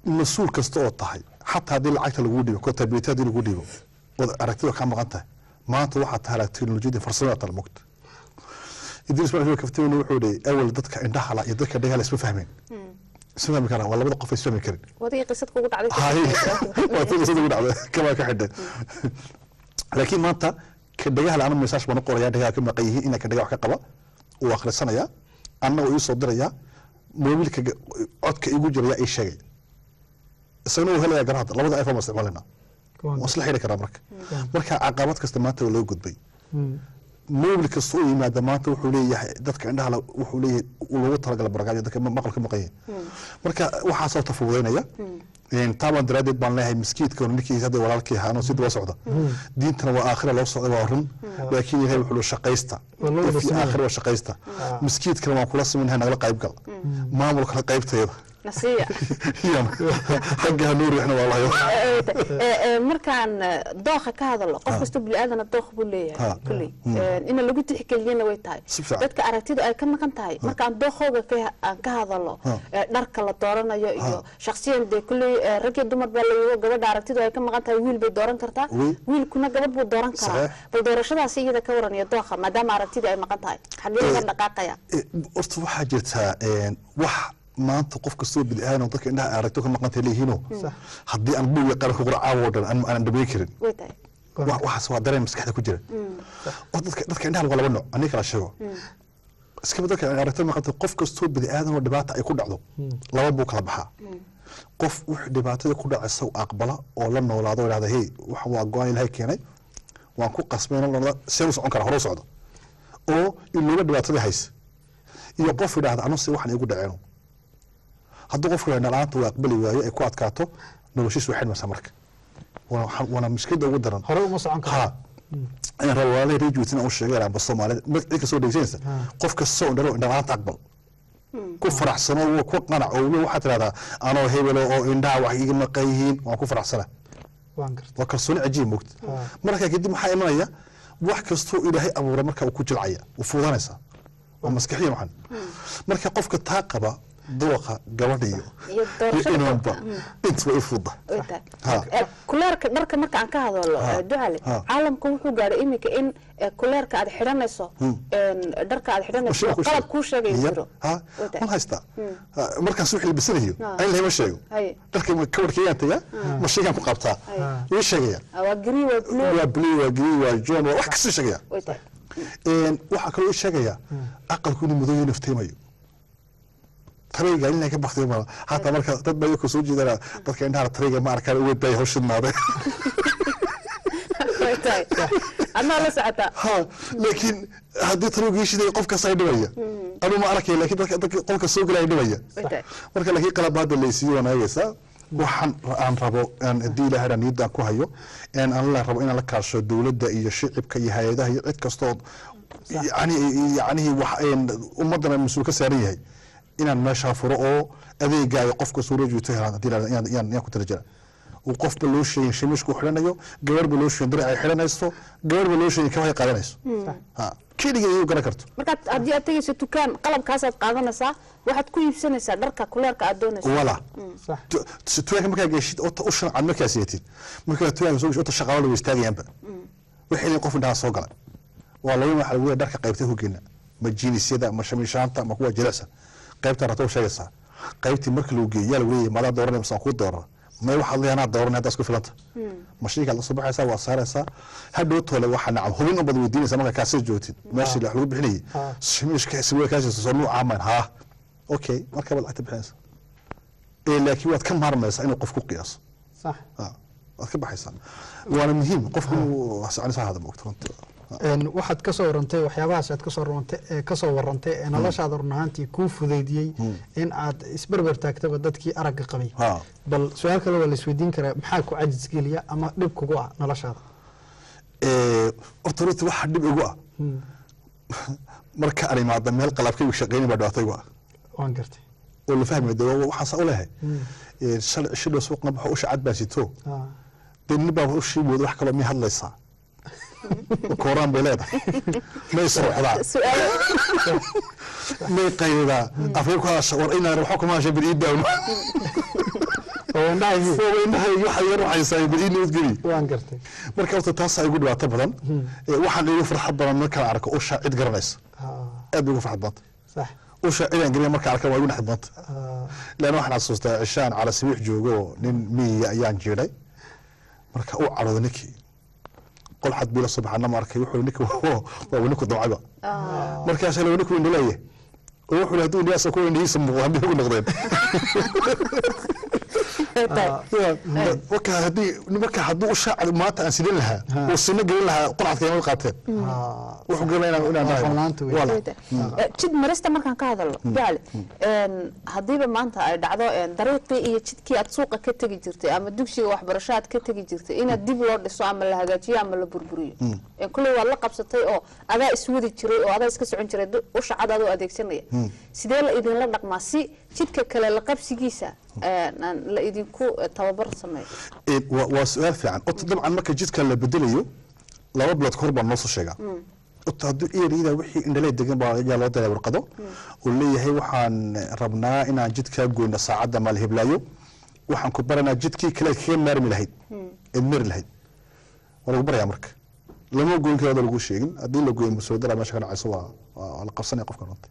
S3: mas-uul kasta oo tahay xataa haddii lacagta lagu dhibo contability haddii lagu dhibo ood aragtida kaa maqan tahay maanta waxaa tahay arag teknolojiyada farsamada tala mogta idris ismail kaftiweyne wuxuu dhihi awal dadka indhahala iyo dadka dhagahala isma fahmeen isma fahmi karaan waa labada qof ay isma fahmi karin
S2: wadagii qisad kugu dhacday
S3: hay waa tii qisada ugu dhacday kamaa ka xidhay laakiin maanta ka dhagaha ana message baan u qorayaa dhagaha ka maqan yihiin inaa ka dhagaha wax ka qaba uu akhrisanaya anna uu ii soo diraya moobilka ga- codka igu jiraya ii sheegay isagana uu helaya garahada labada iphone baan isticmaalayna waan isla xidhi karaa marka marka caqabad kasta maanta waa loo gudbay moobil kasta u yimaada maanta wuxuu leeyahay dadka indhaha wuxuu leeyahay uu loogu talagala barakaacyo dadka ma- maqalka maqan yihin marka waxaasoo tafuudeynaya taabaan daraadeed baan leeyahay miskiidka ninkiisa hadda walaalkii ahaanoo si daba socda diintana waa aakhira loo socda waa run laakiin ilahay wuxuu le shaqaysta
S1: Waa loo wada
S3: If
S1: siman
S3: aakhira waa shaqaysta miskiidkana waan kula siminahay nagala qayb gal maamulkana qaybteeda
S2: nasiya
S3: Iyana. xagga hanuur wixna waa lahayo
S2: markaan eh, dooqa ka hadalo qof kasta biniaadana dooq buu leeyahay
S3: Ha.
S2: kulley
S3: Mm.
S2: Eh, ina lagu tixgeliyana way tahay
S3: Si fiican.
S2: dadka aragtidu ay ka maqan tahay markaan dooqooga ka- aan ka hadalo
S3: Ha.
S2: eh, dharka la dooranayo iyo shakhsiyan dee kulley eh, rag iyo dumar baa layigo gabadha aragtidu ay ka maqan tahay wiil bay dooran kartaa
S3: Oui.
S2: wiilkuna gabadh buu dooran karaa
S3: Saxiix.
S2: bal doorashadaasi iyada ka waran iyo dooqa maadaama aragtidu ay maqan tahay xagee laga dhaqaaqaya
S3: Eh, horta waxaa jirtaa een, wax maanta qof kastoo bini aadan dadka indhaha aragto ka maqantay leeyihiino haddii aan buuga qaranka qura caawo dhan aan aan dhameyn karin
S2: way tahay
S3: wa- waxaas waa dareen maskaxda ku jira oo dadka dadka indhaha waa laba nooc aniga kala sheego iskaba dadka aan aragto maqantay qof kastoo bini aadan oo dhibaata ay ku dhacdo laba buu kala baxaa qof wixii dhibaatada ku dhacaysa uu aqbala oo la noolaado oo idhahda hey waxan waa go-aan ilaahay keenay waan ku qasbay nolola seen u socon kara hore u socdo oo ilooba dhibaatada haysa iyo qof idhaahda anu se waxan igu dhaceeno hadduu qofku yidhahda la-aanta uu aqbali waayo ay ku adkaato noloshiisu way xidhmaysaa marka Waa- waxa- waana mushkilada ugu daran
S1: hore uma socon karo
S3: ha ayaan raba walaalahii reer juutina u sheegay amba soomaalida magacii kasoo dhegeysanaysa qof kastoo indhalo indhala-aanta aqbal ku faraxsano wo ku qanac oo weliba waxaad tidhahdaa anoo hebelo oo indhaha wax iga maqan yihiin waan ku faraxsana
S1: waan garta
S3: waa kalsooni cajiib mogta marka kadib maxaa imanaya wax kastoo ilaahay abuuray marka uu ku jilcaya uu fuudanaysaa waa maskaxiya maxan marka qofka taa qaba dooqa gabadha iyo
S2: iyo doorashada
S3: inanba
S2: qofka.
S3: inta way fuda
S2: way tahay
S3: Ha.
S2: Eh, kuleerka dharka marka aan ka hadalo
S3: Ha.
S2: eh, ducale
S3: Ha.
S2: caalamka wuxuu gaadhay iminka in eh, kuleerka aad xidhanayso een, dharka aad xidhanayso
S3: Mashiin kuu
S2: qalab
S3: sheeg.
S2: kuu sheegay
S3: Yar.
S2: jiro
S3: ha
S2: Way tahay.
S3: mal haystaa Ha, markaas wixii labisanayo
S2: Ha.
S3: ayn lahama sheego
S2: Haye.
S3: dharka kawarkayaan tagaa mashiinkaan ku qabtaa way sheegaya
S2: Ah, waa green waa blue
S3: waa blue waa green waa john waa wax kasii sheegaya
S2: way tahay
S3: Een, waxaa kaloo ii sheegaya aqalku inuu madow yahay nafteemayo tareyga in ka baktiyo ma hataa marka dad baa iyaku soo jeedana dadka indhaha tareyga ma arkaan uwe bay hawshidnaade
S2: way tahay adnaa la socotaa
S3: ha laakiin haddii tareyga shiday qof kasta ay dhibaya anuu ma arkay laakiin dadka dadka qolka soo galaya dhibaya
S2: way tahay
S3: marka laakiin qalabaada laysiiyo waan eegaysaa waxaan aan rabo aan haddii ilaahay dhan niyadaan ku hayo een aan la rabo inaan la kaasho dowladda iyo shicibka iyo hay-adaha iyo cid kastoo yani yacnihii wax een ummaddana mas-uul ka saaran yahay inaan meeshaa furo oo adeegaayo qofka soo rajuuta helaan haddii la yaan yaan yaan ku tala jira uu qofba loo sheegin shamiishku xidhanayo gabarhba loo sheegin daric ay xidhanayso gabarhba loo sheegin kabahay qaadanayso ha keligeed iyu garan karto
S2: markaad haddii aad tegayso dukaan qalabkaasaad qaadanaysaa waxaad ku iibsanaysaa dharka kuleerka aad doonayso
S3: wala
S1: sax
S3: Tu- tuwaanka markaa geshid ota u shancaad markaa seetid markaa tuwaanka soo geshid ota shaqaalo way istaagayaanba waxay leeyihin qof indhaha soo gala waa laba waxa lagu leeyahay dharka qaybta hogeena ma jiinisyada ma shamiishaanta ma kuwa jilicsa qaybta rabta u sheegaysaa qaybtii marka lagu geeyo yaa lagu leeyahay maadaa dooranay masaan kuu doorana may waxaad leeyahay anaa dooranay haddaa isku filanta mashiinkaad la soo baxaysaa waa saaraysaa hadhow toole waxaa nacam hubin unbad weydiinaysaa markaa kaasii joogtid meeshii wax lagu bixinayay shamiishka siwee kaasiisa soo nuucaa mayn haa okay markaa baad lacagta bixinaysaa ee laakiin waad ka maarmaysaa inuu qof ku qiyaaso
S1: sax
S3: Ah, waad ka baxaysaa waana muhiim qofku inuu anisa hada moogto runtii
S1: Een, waxaad kasoo warantay waxyaabahaas aad kasoo warantay ee kasoo warantay ee noloshaada run ahaantii kuu fudeydiyey in aad isberber taagtaba dadkii aragga qabay
S3: Ha.
S1: bal su-aal kale waa la isweydiin karaa maxaa ku cajis geliya ama dhib kugu ah noloshaada
S3: Ee, horta runtii waxaa dhib igu ah marka aan imaada meel qalabkaygu shaqeynin baa dhibaataygu ah
S1: waan gartay
S3: oo la fahmay de waxaan saa u lehay Ee, shalay shidho suuqna waxa usha cad baa sito
S1: Ah,
S3: dee nin baa ushii mooda wax kaloo miyay hadlaysaa kooraan bay leedahay may sooxdaa
S2: su-aalo
S3: may qaydaa afka ku hadasha war inaan waxba kuma hasha bil ii daawno oo indhahay waxa yar waxaysaa bal ii nabadgeli
S1: waan gartay
S3: marka horta taas ay ugu dhibaato badan Ee, waxaan igu farxad badan markaan arko usha cid garanaysa aad bay ugu farxad badanta
S1: sax
S3: usha cidaan gelin markaan arka waa igu naxid badanta lan waxaan xasuustaa cishaan cala sabiix joogo nin miyiga ayaan jiiday marka uu cadhooday ninkii qol xad biila subaxana ma arkay wuxuu ninki waa ninku damcayba markaas la ninku indhaleeya oo wuxuu hadduu indhiyaasa ku indhihiisa muuqdo haddii ugu noqdeen marka haddii marka hadduu usha maanta aan sidin lahaa uu sino gelin lahaa qolcadka inay qaateen wuxuu gelin inaan inaan dhahay wala
S2: Eh, jid marista markaan ka hadalno jacli een, haddiiba maanta ay dhacdo een, dariiqii iyo jidkii aad suuqa ka tegi jirtay ama dugsiga waxbarasho aad ka tegi jirtay inaad dib loo dhiso ama la hagaajiyo ama la burburiyo Een, kulley waad la qabsatay oo adaa iswadi jiray oo adaa iska socon jiray du- usha cad adoo adeegsanaya sidee la idinla dhaqmaa si jidka kale la qabsigiisa een, aan la idinku eh, tababar sameeyo
S3: Ee, waa waa su-aal fiican ota dabcan marka jidka la bedelayo laba bilood kahor baa noo soo sheegaa ota hadduu eriyada wixii indhalee degan baa ayaa loo diray warqado oo leeyahay waxaan rabnaa inaan jidkaa goyno saacadda maal heblaayo waxaan ku baranaa jidkii kale kaga maarmi lahayd eed mari lahayd waa lagu barayaa marka lama goyn karo lagu sheegin haddii la goyo masoodara meesha ka dhacayso waa waa la qabsanaya qofka runta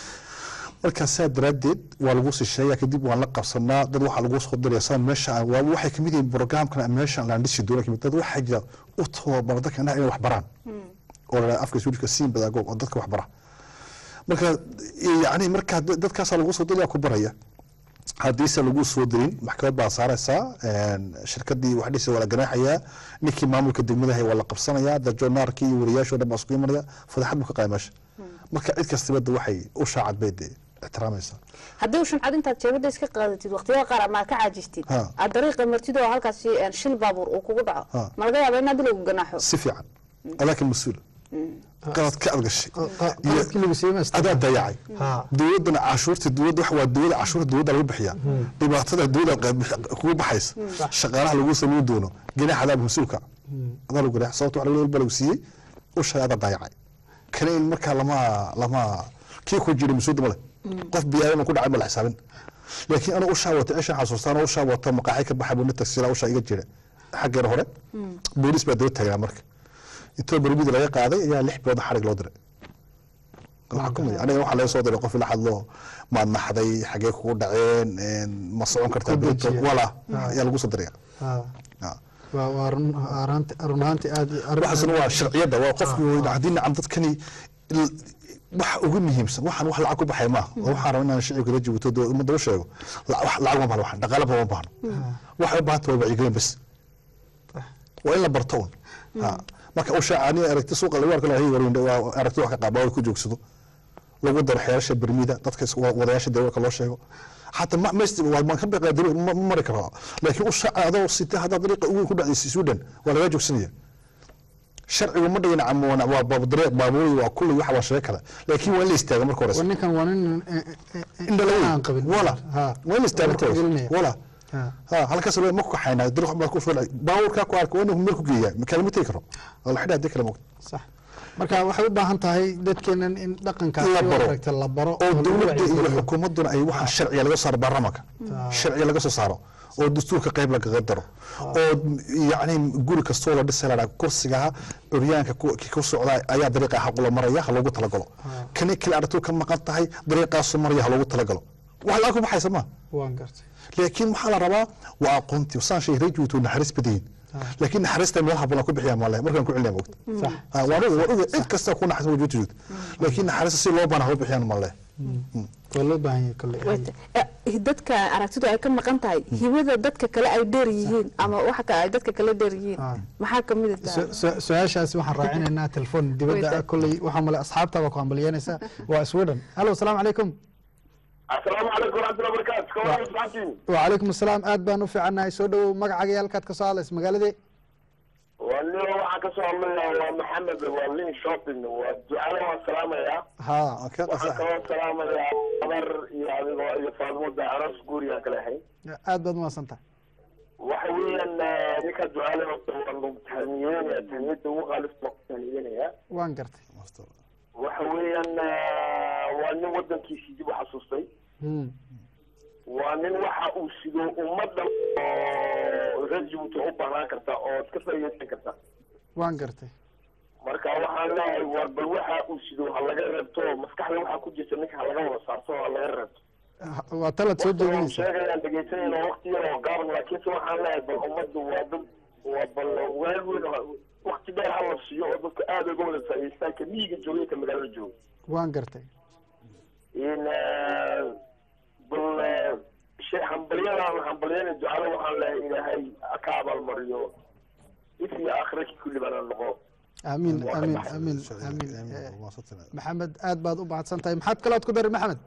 S3: marka saa daraaddeed waa lagu sisheeya kadib waan la qabsanaa dad waxaa lagu soo diraya saa meesha aan- waa waxay kamid yihiin programkan meesha aan dhisi doono kamid dad waxaa jira u tababara dadka indhaha inay wax baraan oo la afka suudhka siin badaago oo dadka wax bara marka yani marka dad- dadkaasaa lagu soo diraya ku baraya haddiise lagu soo dirin maxkamad baa saaraysaa een, shirkadii wax dhisi waa la ganaaxayaa ninkii maamulka degmadaha waa la qabsanayaa dajonaarkii iyo wariyaashoo dhan baa isku imanaya fadeexad buu ka qaaya meesha marka cid kastaba de waxay u shaacad bay de ixtiraamaysaa
S2: haddii ushan cad intaad jeebada iska qaadatid waqtiyada qaar ama aad ka caajistid
S3: Ha.
S2: aad dariiqa martid oo halkaasi een, shil baabuur uu kugu dhaco
S3: Ha.
S2: ma laga yaaba in hadii lagu ganaaxo
S3: si fiican adaakan mas-uul qalad ka adgashay
S1: qaladkii lagu siiyey
S3: adaa dayacay dowladana cashuurta dowladda wax waa dowladda cashuurta dowladda lagu bixiyaa dhibaatada dowladda qeyb- kugu baxaysa shaqaalaha lagu samayn doono ganaax adaa mas-uulka adaa lagu ganaax sababta wax walba lagu siiyey ushay adaa dayacay kana in markaa lama lama kii ku jira mas-uulda male qof biyaadama ku dhacay ma la xisaabin laakiin anuu ushaa wata cishan xasuustaan oo ushaa wata maqaaxi ka baxay buna tagsila ushaa iga jira xaggeena hore boolis baa daba taagnaa marka intoo bermida laga qaaday ayaa lix bilood xarig loo diray la xukumaya aniga waxaa laga soo diray qof ila hadlo maad naxday xagee kugu dhaceen een, ma socon kartaa
S1: Ku
S3: beento
S1: dejiya.
S3: wala
S1: Ah.
S3: ayaa lagu soo diraya
S1: waa waa run ahaanti- run ahaantii aad arrin-
S3: waxaasna waa sharciyadda waa qofku haddii nacam dadkani il- waxa ugu muhiimsan waxaan wax lacag ku baxay maaha oo waxaan rabaa inaan shicibka la jibuto doo ummadda u sheego la- wax lacag ma baahno waxaan dhaqaale ba ma baahno waxay u baahanta waa wacyigelin bas waa in la barto un Ha. marka u shaacani aragti suuqa lagu arko lahay warin waa aragti wax ka qaaba oo ku joogsado lagu daro xeerasha bermida dadka is- wa- wadayaasha darawalka loo sheego حتى ما ما يست ما كان بقى دروب ما ما مرك راه لكن وش هذا وسيت هذا طريقه وين كل بعد السودان ولا يجوك سنيه شرعي وما دينا عم وانا باب طريق بابوري وكل واحد وشيء كذا لكن وين اللي يستاهل مركو رسم
S1: ninkan waa nin
S3: إن لا
S1: aan qabin
S3: ولا وين يستاهل
S1: Marka gelinaya.
S3: ولا
S1: Ha.
S3: ها halkaas loo ma ku xayna dariiq ma ku fuulay baawurka ku arko inuu meel ku geeyaa kalma tay karo wala xidha hadii kala moogto
S1: sax marka waxay u baahan tahay dadkeenan in dhaqankaas
S3: la baro
S1: aragta la baro
S3: oo
S1: lagu
S3: dowladda iyo
S1: wacyigeliyo.
S3: xukuumadduna ay waxaan sharciga laga saaro baarlamaanka sharciga laga soo saaro oo dastuurka qayb lagaga daro oo yacni guri kastoo la dhisay ladhaa kursigaha curyaanka ku ki ku socda ayaa dariiqa xaqula maraya ha loogu talagalo kani kale aragtuu ka maqan tahay dariiqaasu maraya ha loogu talagalo wax la ku baxaysa ma
S1: waan gartay
S3: laakiin waxaa la rabaa waa aqoontii saan shay rajwitu naxariis badayin laakiin naxariista meelaha badan ku bixiyaa maale markaan ku celinaya moogta
S1: Sax.
S3: Ah, waan oga waan oga cid kasta ku naxariis wajud wajud laakiin naxariista si loo baana ha u bixiyaan maale
S1: waa loo baahan yahay kolley
S2: Wayta. Eh, dadka aragtidu ay ka maqan tahay hibada dadka kale ay dheer yihiin ama waxa kale ay dadka kale dheer yihiin maxaa ka mid ah
S1: Su- su- su-aashaasi waxaan raacinaynaa telefoon dibadda ah kolley waxaa male asxaabtaaba ku hambalyeynaysa waa sweden hallo asalaamu calaykum
S11: asalaamu calaykum waraxmatullahi wabarakaatu ka waran saxaabtiin
S1: wacalaykum asalaam aad baan u fiicannahay soo dhowow magacaaga iyo halkaad ka soo hadlaysa magaaladee
S11: waa nin waxaan kasoo hadlayaa waa maxamed waa lin shopping waa ducada waan salaamayaa
S1: ha
S11: waxaan kaloo salaamayaa gabar iyo adigoo iyo faadmoda aroos guurigaan kala ahay
S1: aad baad umahadsan tahay
S11: waxa weeyaan eh, ninka ducada horta waa lagu tahniyeynaya tahniyada ugu qaalibta waa ku tahniyeynaya
S1: waan gartay
S11: waxa weeyaan eh, waa nin wadankiisii dib u xasuustay
S1: Hmm.
S11: waa nin waxa uu sido ummadda oo reer jabuuti u baahnaan karta oo iska faa'iidaysan karta
S1: waan gartay
S11: marka waxaan leeyahay war bal waxa uu sido ha laga reebto maskaxda waxaa ku jirta ninka ha laga wada saarto ha laga reebto
S1: waa talaad soo jeedinaysa
S11: sheegayaan dhegeysanayna waqti yar oo gaaban laakiinse waxaan leeyahay bal ummaddu waa dad waa bal weel weyn waqti dheer ha la siiyo oo dadka aada uga wada faa'iidaystaan ka miyiga jooga ka magaalada jooga
S1: waan gartay
S11: in bal shay hambalyadan hambalyada ducada waxaan leeyahay ilaahay ka abaalmariyo if iyo aakhiraki kulli baana noqo
S1: amiin amiin amiin amiin Eh, maxamed aad baad u mahadsan tahay maxaad kalood ku dari maxamed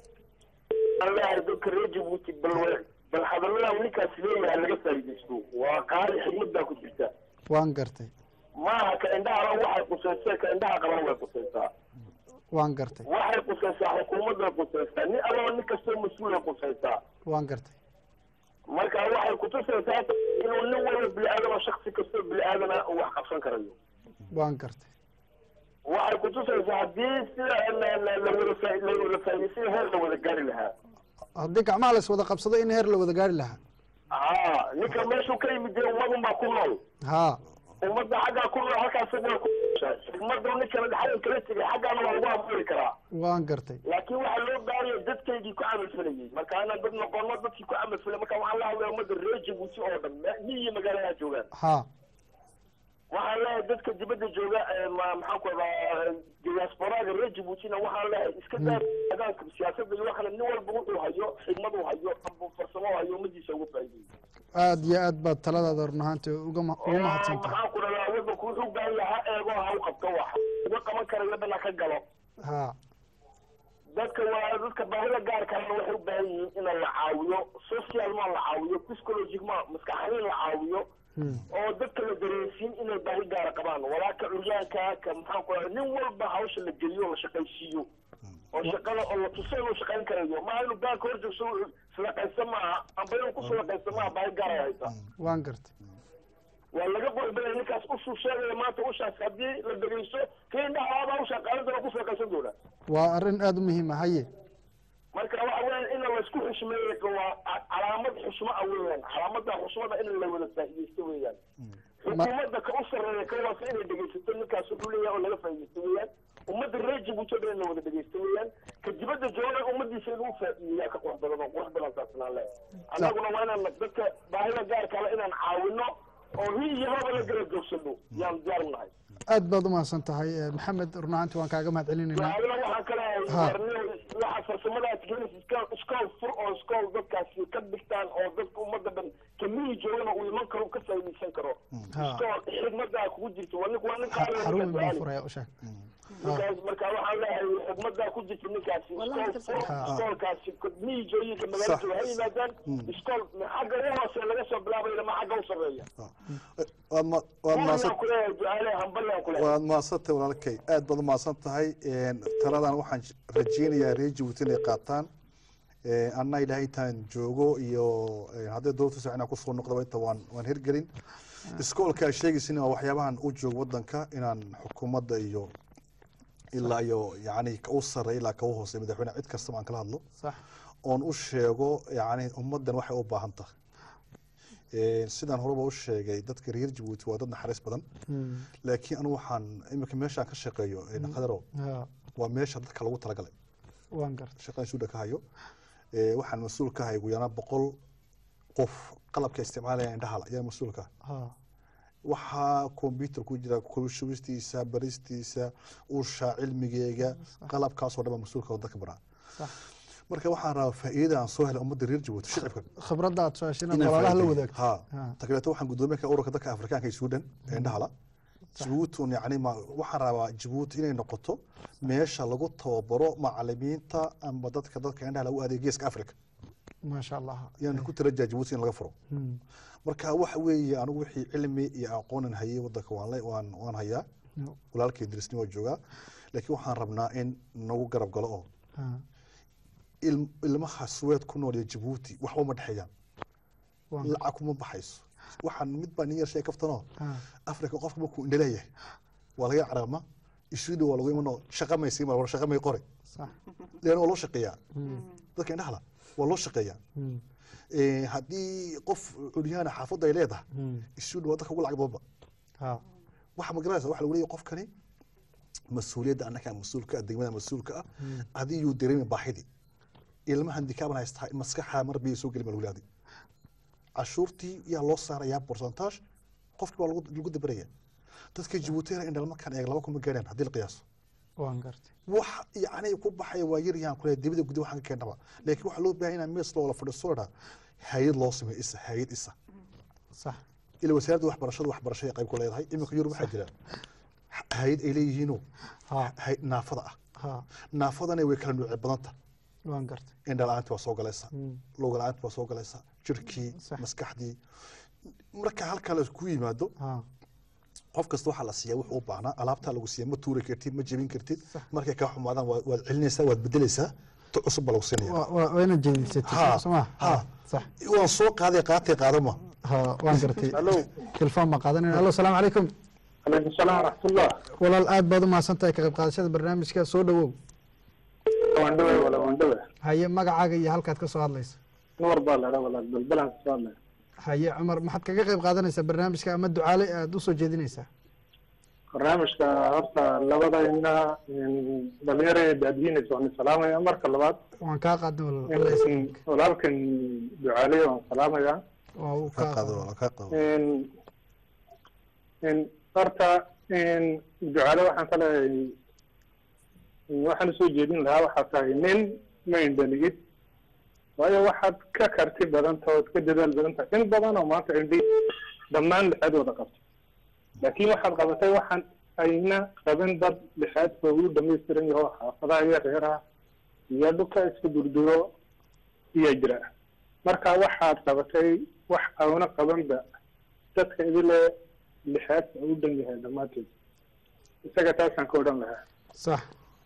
S11: waxaan leeyahay dadka reer jabuuti bal bal hadalladan ninkaas leeyahay laga faa'iidaysto waa qaari xigmad baa ku jirta
S1: waan gartay
S11: maaha ka indhahana waxay qusaysay ka indhaha qabana way qusaysaa
S1: waan gartay
S11: waxay qusaysaa xukuumadday qusaysaa nin allaba nin kastoo mas-uulay qusaysaa
S1: waan gartay
S11: marka waxay kutusaysaa inuu nin walba bini aadama shaksi kastoo bini aadana uu wax qabsan karayo
S1: waan gartay
S11: waxay kutusaysaa haddii sida la- la- la wada faa- la wada faa'iidaysay heer la wada gaari lahaa
S1: haddii gacmaha la iswada qabsado in heer la wada gaari lahaa
S11: haa ninka meeshuu ka yimid dee ummadun baa ku nool
S1: haa
S11: ummadda xaggaa ku nool halkaas waa ku xigmada ninkana xaggan kala tegay xaggaana waa lagu abuuri karaa
S1: waan gartay
S11: laakiin waxaa loo baahanya dadkaygii ku camalfalayay marka inaan dad noqono dadkii ku camalfalay marka waxaan la hadlaya ummadda reer jabuuti oo dhan miyi iyo magaalaha joogaan
S1: haa
S11: waxaan leeyahay dadka dibadda jooga ee ma- maxaan ku radaa diasporaga reer jabuutina waxaan leeyahay iska daa adaanka siyaasadda iyo waxana nin walba wuxuu hayo xigmad uu hayo amba farsamo uu hayo ummadiisa uga faa'iideeyo
S1: aad iyo aad baad taladaada run ahaantii uga ma- ugu mahadsan tahay
S11: maxaan ku radaa waddanku wuxuu baahan yahay ha eego ha u qabto wax uga qaban kara wadana ka galo
S1: haa
S11: dadka waa dadka baahida gaarkaana waxay u baahan yihiin in la caawiyo social ma la caawiyo psychologic ma maskaxanin la caawiyo oo dadka la dareensiin inay baahi gaara qabaan walaalka curyaanka ka maxaan ku radaa nin walba hawsha la geliyo la shaqaysiiyo oo shaqada oo la tuso inuu shaqayn karayo maaha inuu baanka hor joogso sadaqaysa maaha amba inuu ku sadaqaysa maaha baahi gaara haysa
S1: waan gartay
S11: waa laga qurbanaya ninkaas ushuu sheegaya maanta ushaas haddii la dhegeysto kii indhahaaba ushaa qaadan doona ku sadaqaysan doona
S1: waa arrin aada u muhiim ah haye
S11: marka waxa weeyaan in laysku xushmeeyo waa ca- calaamad xushmo ah weeyaan calaamada xushmada in la wada faa'iidaysto weeyaan xukuumadda ka u sarreeya ka waasa inay dhegeysato ninkaas wuxuu leeyahay oo laga faa'iidaysto weeyaan ummadda reer jabuuti oo dhan in la wada dhegeysto weeyaan ka dibadda joogana ummadiisa inuu faa'iideeyaa ka qurux badan oo qurux badan saasnaan leh annaguna waa inaan dadka baahida gaarka le inaan caawino oo hi iyo haba la garab joogsano yaan diyaar u nahay
S1: aad baad u mahadsan tahay Eh, maxamed run ahaantii waan kaaga mahad celinaynaa
S11: adina waxaan kale
S1: Ha.
S11: waxa farsamadaas gelis iskool iskool fur oo iskool dadkaasi ka dhigtaan oo dadka ummadda dhan kamiyi joogana uu iman karo uu ka faa'iidaysan karo
S1: Ha.
S11: iskool xigmadaa kugu jirta waa nin waa nin qaali
S1: xarun
S11: ninka
S1: baan
S11: ducaali.
S1: furaya u sheeg
S11: ninkaas marka waxaan leeyahay xigmadaa ku jirta ninkaasi iskool fur
S1: Ha.
S11: iskoolkaasi miyi jooyinka magaalada jooga ha yimaadaan iskool xagga u hoose laga soo bilaabayna ma xagga u sarreeya
S3: waad ma- waad mahadsan
S11: Waxaan ku leeyahay ducaale hambalyaan ku leeyahay
S3: waad mahadsantahay walaalkay aad baad u mahadsan tahay Een, taladan waxaan j- rajeynayaa reer jabuuti inay qaataan Een, anna ilaahay intaan joogo iyo een, hadday dowladda soo inaan kusoo noqdaba inta waan waan hirgelin iskoolka sheegaysin waa waxyaabahan u joogo wadanka inaan xukuumadda iyo ilaa iyo yacni ka u sarreeya ilaa ka u hooseeya madaxweyne cid kastaba aan kala hadlo
S1: sax
S3: oon u sheego yacni ummaddan waxay u baahan tahay Een, sidaan horeba u sheegay dadka reer jabuuti waa dad naxariis badan
S1: Hmm.
S3: laakiin anigu waxaan iminka meeshaan ka shaqeeyo een, khadaro
S1: Ha,
S3: waa meesha dadka lagu talagalay
S1: waan gartay
S3: shaqadan suuda ka hayo Ee, waxaan mas-uul ka ahay ugu yaraan boqol qof qalabka isticmaalaya indhahala ayaa mas-uul ka ah
S1: ha
S3: waxaa computer ku jira kulushubistiisa baristiisa usha cilmigeega qalabkaasoo dhan baa mas-uulka oo dadka baraa
S1: sax
S3: marka waxaan rabaa faa'iidada aan soo helay ummadda reer jabuuti shicibka
S1: khibradda aad soo heshina
S3: inaan
S1: walaalaha la
S3: faa'iideeyo.
S1: wadaagto
S3: ha
S1: Ha.
S3: ta kaleeto waxaan guddoomiye ka ururka dadka afrikaanka ee suudan ee indhahala jabuuti yani ma waxaan rabaa jabuuti inay noqoto meesha lagu tababaro macalimiinta ama dadka dadka indhahala u adeeg geeska africa
S1: maasha allah
S3: yaan ku tarajaa jabuuti in laga furo
S1: Hmm.
S3: marka waxa weeye anigu wixii cilmi iyo aqoonan hayay wadanka waan le- waan waan hayaa
S1: No.
S3: walaalkay dirisni waa joogaa laakiin waxaan rabnaa in nagu garab galo oo
S1: Ha.
S3: ilm- ilmaha suweed ku nool iyo jabuuti waxba ma dhexeeyaan
S1: Waan-
S3: lacag kuma baxayso waxaan mid baa nin yar shay kaftanoo
S1: Ha.
S3: africa qofka markuu indhaleeyahay waa laga carama isuudi waa lagu imanoo shaqa may sii mar shaqa may qore
S1: sax
S3: lean waa loo shaqeeyaa
S1: Hmm.
S3: dadka indhahala waa loo shaqeeyaa Eh, haddii qof curyahana xaafadda ay leedahay isuudh waa dadka ugu lacag badanba waxa ma garanaysa waxa lagu leeyahay qofkani mas-uuliyadda annaga mas-uulka ah degmada mas-uulka ah haddii yuu dareemi baahidii ilmaha handikaaban haystaa maskaxa mar biyo soo gelin baa lagu leeyahay cashuurtii yaa loo saarayaa borsantaaj qofkii baa lagu lagu dabaraya dadka jabuutina indhala markaan eeg laba kuma gaadhaan haddii la qiyaaso
S1: waan gartay
S3: wax yacni ku baxaya waa yar yahan kule dibada gudi waxaan ka keennaba laakiin waxaa loo baahan inaa mees loola fadhiisto la dhaha hay-ad loo sameeyo isa hay-ad isa
S1: sax
S3: ila wasaaradda waxbarashada waxbarashada qayb ku leedahay iminka yurub waxaa jira hay-ad ay leeyihiinoo hay- naafada ah
S1: ha
S3: naafadana way kala nuuce badanta
S1: waan gartay
S3: indha la-aanti waa soo galaysa
S1: Mm.
S3: luga la-aanti waa soo galaysa jirkii maskaxdii marka halkaa la ku yimaado qof kasta waxaa la siiyaa wuxuu u baahnaa alaabtaa lagu siiya ma tuuri kartid ma jebin kartid markay kaa xumaadaan waa- waad celinaysaa waad bedelaysaa tu cusub baa lagu siinaya
S1: Waa- waa waa inaad jeedisatay
S3: Ha,
S1: soo ma
S3: ha.
S1: sax
S3: waan soo qaaday qaatay qaadama
S1: ha waan gartay telefoon baan qaadanayna allo salaamu calaykum
S13: calaykum salaam waraxmatullah
S1: walaal aad baad u mahadsan tahay ka qayb qaadashada barnaamijka soo dhawow
S13: waan dhawe wala waan dhawe
S1: haye magacaaga iyo halkaad ka soo hadlaysa
S13: nuur baa ladha walaal balbalan kasoo hadlaya
S1: haye cumar maxaad kaga qayb qaadanaysaa barnaamijka ama ducaale aad usoo jeedinaysaa
S13: barnaamijka horta labadayna dhalinyaro ee daadiinaysa waan salaamaya marka labaad
S1: waan kaa qaadnay walaal
S13: walaalkan ducaaliye waan salaamaya
S1: waa uu kaa qaado
S13: horta ducaale waxaan ka leeyahay waxaan usoo jeedin lahaa waxaa tahay nin ma indhaligid waayo waxaad ka karti badan tahay ood ka dadaal badan tahay in badan oo maanta indhi dhammaan lixadooda qabto laakiin waxaad qabatay waxaan ayna qaban dad lixaadka ugu dhamaystiran yaho xaafadaha iyo reeraha iyo dhulka iska durduro iya jira marka waxaad qabatay wax auna qabanba dadka idile lixaadka u dhan yahay dhammaanteed isaga taasaan ka odhan lahaa
S1: sax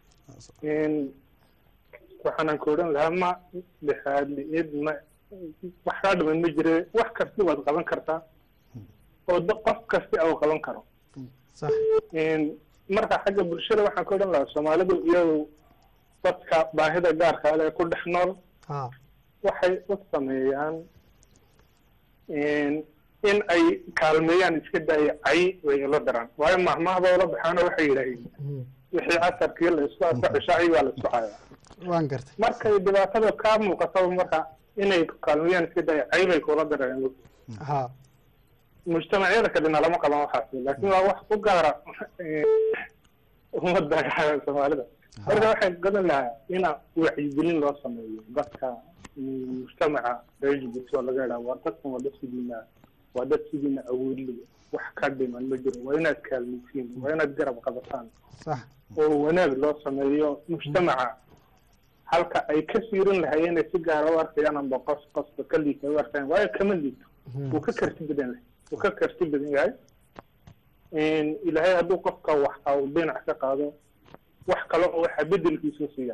S13: waxaanan ka odhan lahaa ma lixaad liid ma wax kaa dhiman ma jire wax kasti waad qaban kartaa oo da- qof kasti au qaban karo
S1: sax
S13: marka xagga bulshada waxaan ka odhan lahaa soomaalidu iyadu dadka baahida gaarka ale ku dhex nool
S1: ha
S13: waxay u sameeyaan in ay kaalmeeyaan iska daaya cay way ila daraan waayo mahmahba ula baxaano waxay yidhaaheen wixii casarkii la isku arko cishaaci waa la isku cayaa
S1: waan gartay
S13: markay dhibaatada kaa muuqataba marka inay kaalmeeyaan iska daaya cay bay kula dareen
S1: ha
S13: mujtamacyada kalena lama qaban waxaas laakiin waa wax u gaara ummadda soomaalida marka waxay gadan lahaa ina wacyigelin loo sameeyo dadka mujtamaca reer jibuuti oo laga idhaha waa dadkan waa dad sidiina waa dad sidiina awoodli wax ka dhiman ma jiro waa inaad kaalmaysiin waa inaad garab qabataan
S1: sax
S13: oo wanaag loo sameeyo mujtamaca halka ay ka siirin lahayeen ay si gaara u arkayaan amba qos qosba ka liita u arkayaan waayo kama liito wuu ka karti badan yahay wuu ka karti badan yahay ilaahay hadduu qofka wax uu dhinac ka qaado wax kale oo waxa bedelkiisu siiya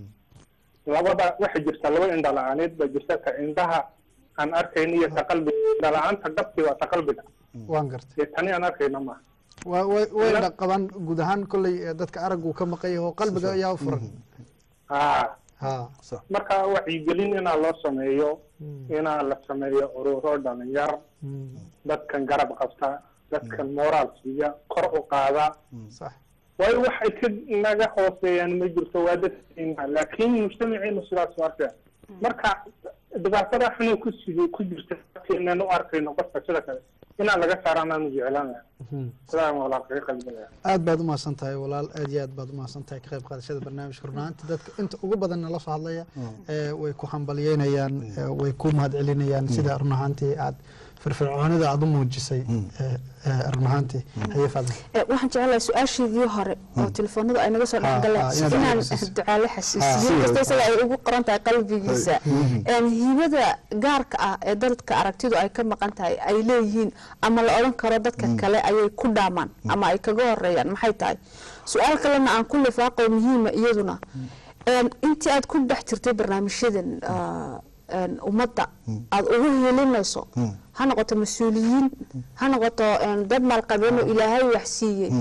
S13: labada waxa jirta laba indha la-aaneed baa jirta ka indhaha aan arkayn iyo ta qalbiga indha la-aanta dhabti waa ta qalbiga
S1: waan gartay
S13: ee tani aan arkayna maaha
S1: wa way way dhaqaban guud ahaan kolley ee dadka araggu ka maqan yaho qalbiga ayaa u furan
S13: ha
S1: ha
S13: marka wacyigelin inaa loo sameeyo inaa la sameeyo ururo dhalinyar dadkan garab qabta dadkan moraal siiya kor u qaada
S1: sax
S13: waayo waxay ka naga hooseeyaan ma jirto waa dadkeena laakiin mujtamaceenu sidaas u arkaya marka dhibaatada xunuu ku sidi ku jirta dadkeenan u arkayno qofka sida kale inaan laga saaraan aanu jeclaanaya sidaa walaal kaga qalbinaya
S1: aad baad umahadsan tahay walaal aad iyo aad baad umahadsan tahay ka qayb qaadashada barnaamijka runaanti dadka inta ugu badan nala soo hadlaya ee way ku hambalyeynayaan ee way ku mahadcelinayaan sida run ahaantii aad firfircoonida aad u muujisay ee, ee, run ahaantii haye faadil
S2: Eh, waxaan jeclahay su-aasheedii hore oo telefoonadu ay naga soo
S1: Ha,
S2: dhexgaleen
S1: ha, inaad
S2: inaan
S1: xasuusiso.
S2: ducaale xasuusiyo kasta isaga ay ugu qoran tahay qalbigiisa Een, hibada gaarka ah ee dadka aragtidu ay ka maqan tahay ay leeyihiin ama la odhan karo dadka kale ayay ku dhaamaan ama ay kaga horeeyaan maxay tahay su-aal kalena aan ku lifaaqo muhiima iyaduna Een, intii aad ku dhex jirtay barnaamijyadan ah, een, ummadda aad ugu helinayso ha noqoto mas-uuliyiin ha noqoto een, dad maalqabeen oo ilaahay wax siiyey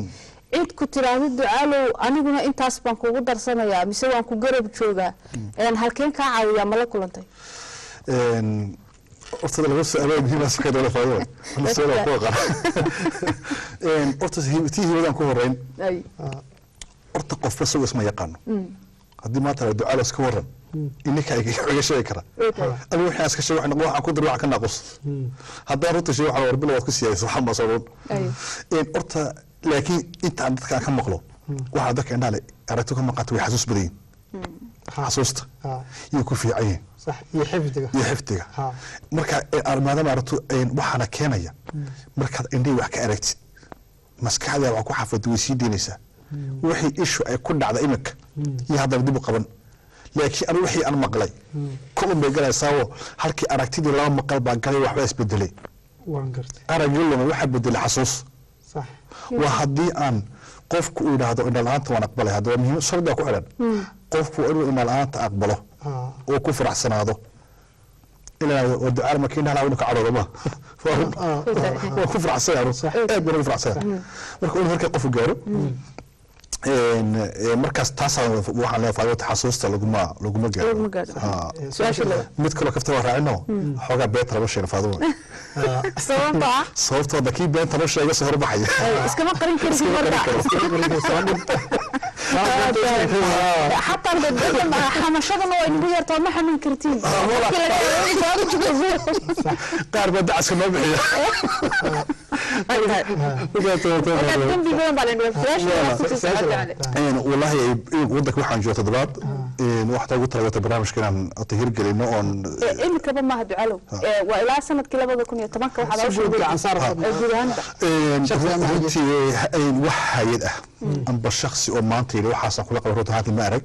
S2: cid ku tiraahdo ducaalow aniguna intaas baan kugu darsanayaa mise waan ku garab joogaa een, halkeen kaa caawiyaa ma la kulantay
S3: Een, horta laba su-aalo muhiim ah saka dowla faadada ana su-aal ku aqaan Een, horta hi- tii hibadan ku horeyn
S2: Ay.
S3: horta qofba isagu isma yaqaano
S2: Mm.
S3: haddii maanta la ducaalo iska waran ininka iga sheegi kara
S2: Okay.
S3: anigu waxaan iska sheeg waxaan waxaan ku dir waxaan ka naaqus haddaan runta sheeg waxaan warbila waad ku siyaaysa waxaan baa soo dhown
S2: Ay.
S3: Een, horta laakiin inta aan dadka aan ka maqlo waxaa dadka indhaha le aragti ka maqanta way xasuus badan yihin xasuusta iyo ku fiican yihin
S1: صح iyo xifdiga
S3: iyo xifdiga
S1: Ha.
S3: marka ee, maadaama aragto een, waxaana keenaya markaad indhihi wax ka aragtid maskaxda wax ku xafid way sii deynaysaa wixii ishu ay ku dhacda iminka iyo haddana dib u qaban laakiin anigu wixii aan maqlay kulun bay galaysaao halkii aragtidii laba maqal baa galay waxbaa isbedelay
S1: waan gartay
S3: araggii luma waxaa bedelay xasuus
S1: صح
S3: waa haddii aan qofku uu yidhaahdo indha la-aanta waan aqbalay haddaba muhiim shardiga ku xidhan qofku inuu indha la-aanta aqbalo oo ku faraxsanaado ilaa waa ducaal marka indhaha laa ka cadhoodo ma waa ku faraxsanaya aad baan ugu faraxsanaya marka inuu halkaa qofku gaaro een, ee, markaas taasaa waxaan leeyahay faadota xasuusta laguma laguma gaaro
S2: Laguma gaaro.
S3: Ha.
S2: Su-aasha labaad.
S3: mid kaloo kafta waa raacino xoogaa beenta lama sheegin faaduma
S2: sababta ah
S3: sababtoo da kii beenta loo sheega soo horbaxaya
S2: ay, iskama qarin kartid marka xataa dadka xamashadana waa inagu yartaa ma xamin kartiin
S3: qaar baa dacaska noo bixiya
S2: dembi badan baa lainaga su-aasha
S3: والله ودك waxaan jooga toddobaad waxta ugu talagatay barnaamijka inaan ota hirgelino oon
S2: imikaba maaha ducalow Ee, waa ilaa sanadkii labada kun iyo tobanka waxaad hawsha
S1: guud gacan saar
S2: Ee, guud ahaanba
S3: runtii wax hay-ad ah amba shaksi oo maanta yidhi waxaasaan kula qaba runta haatan ma arag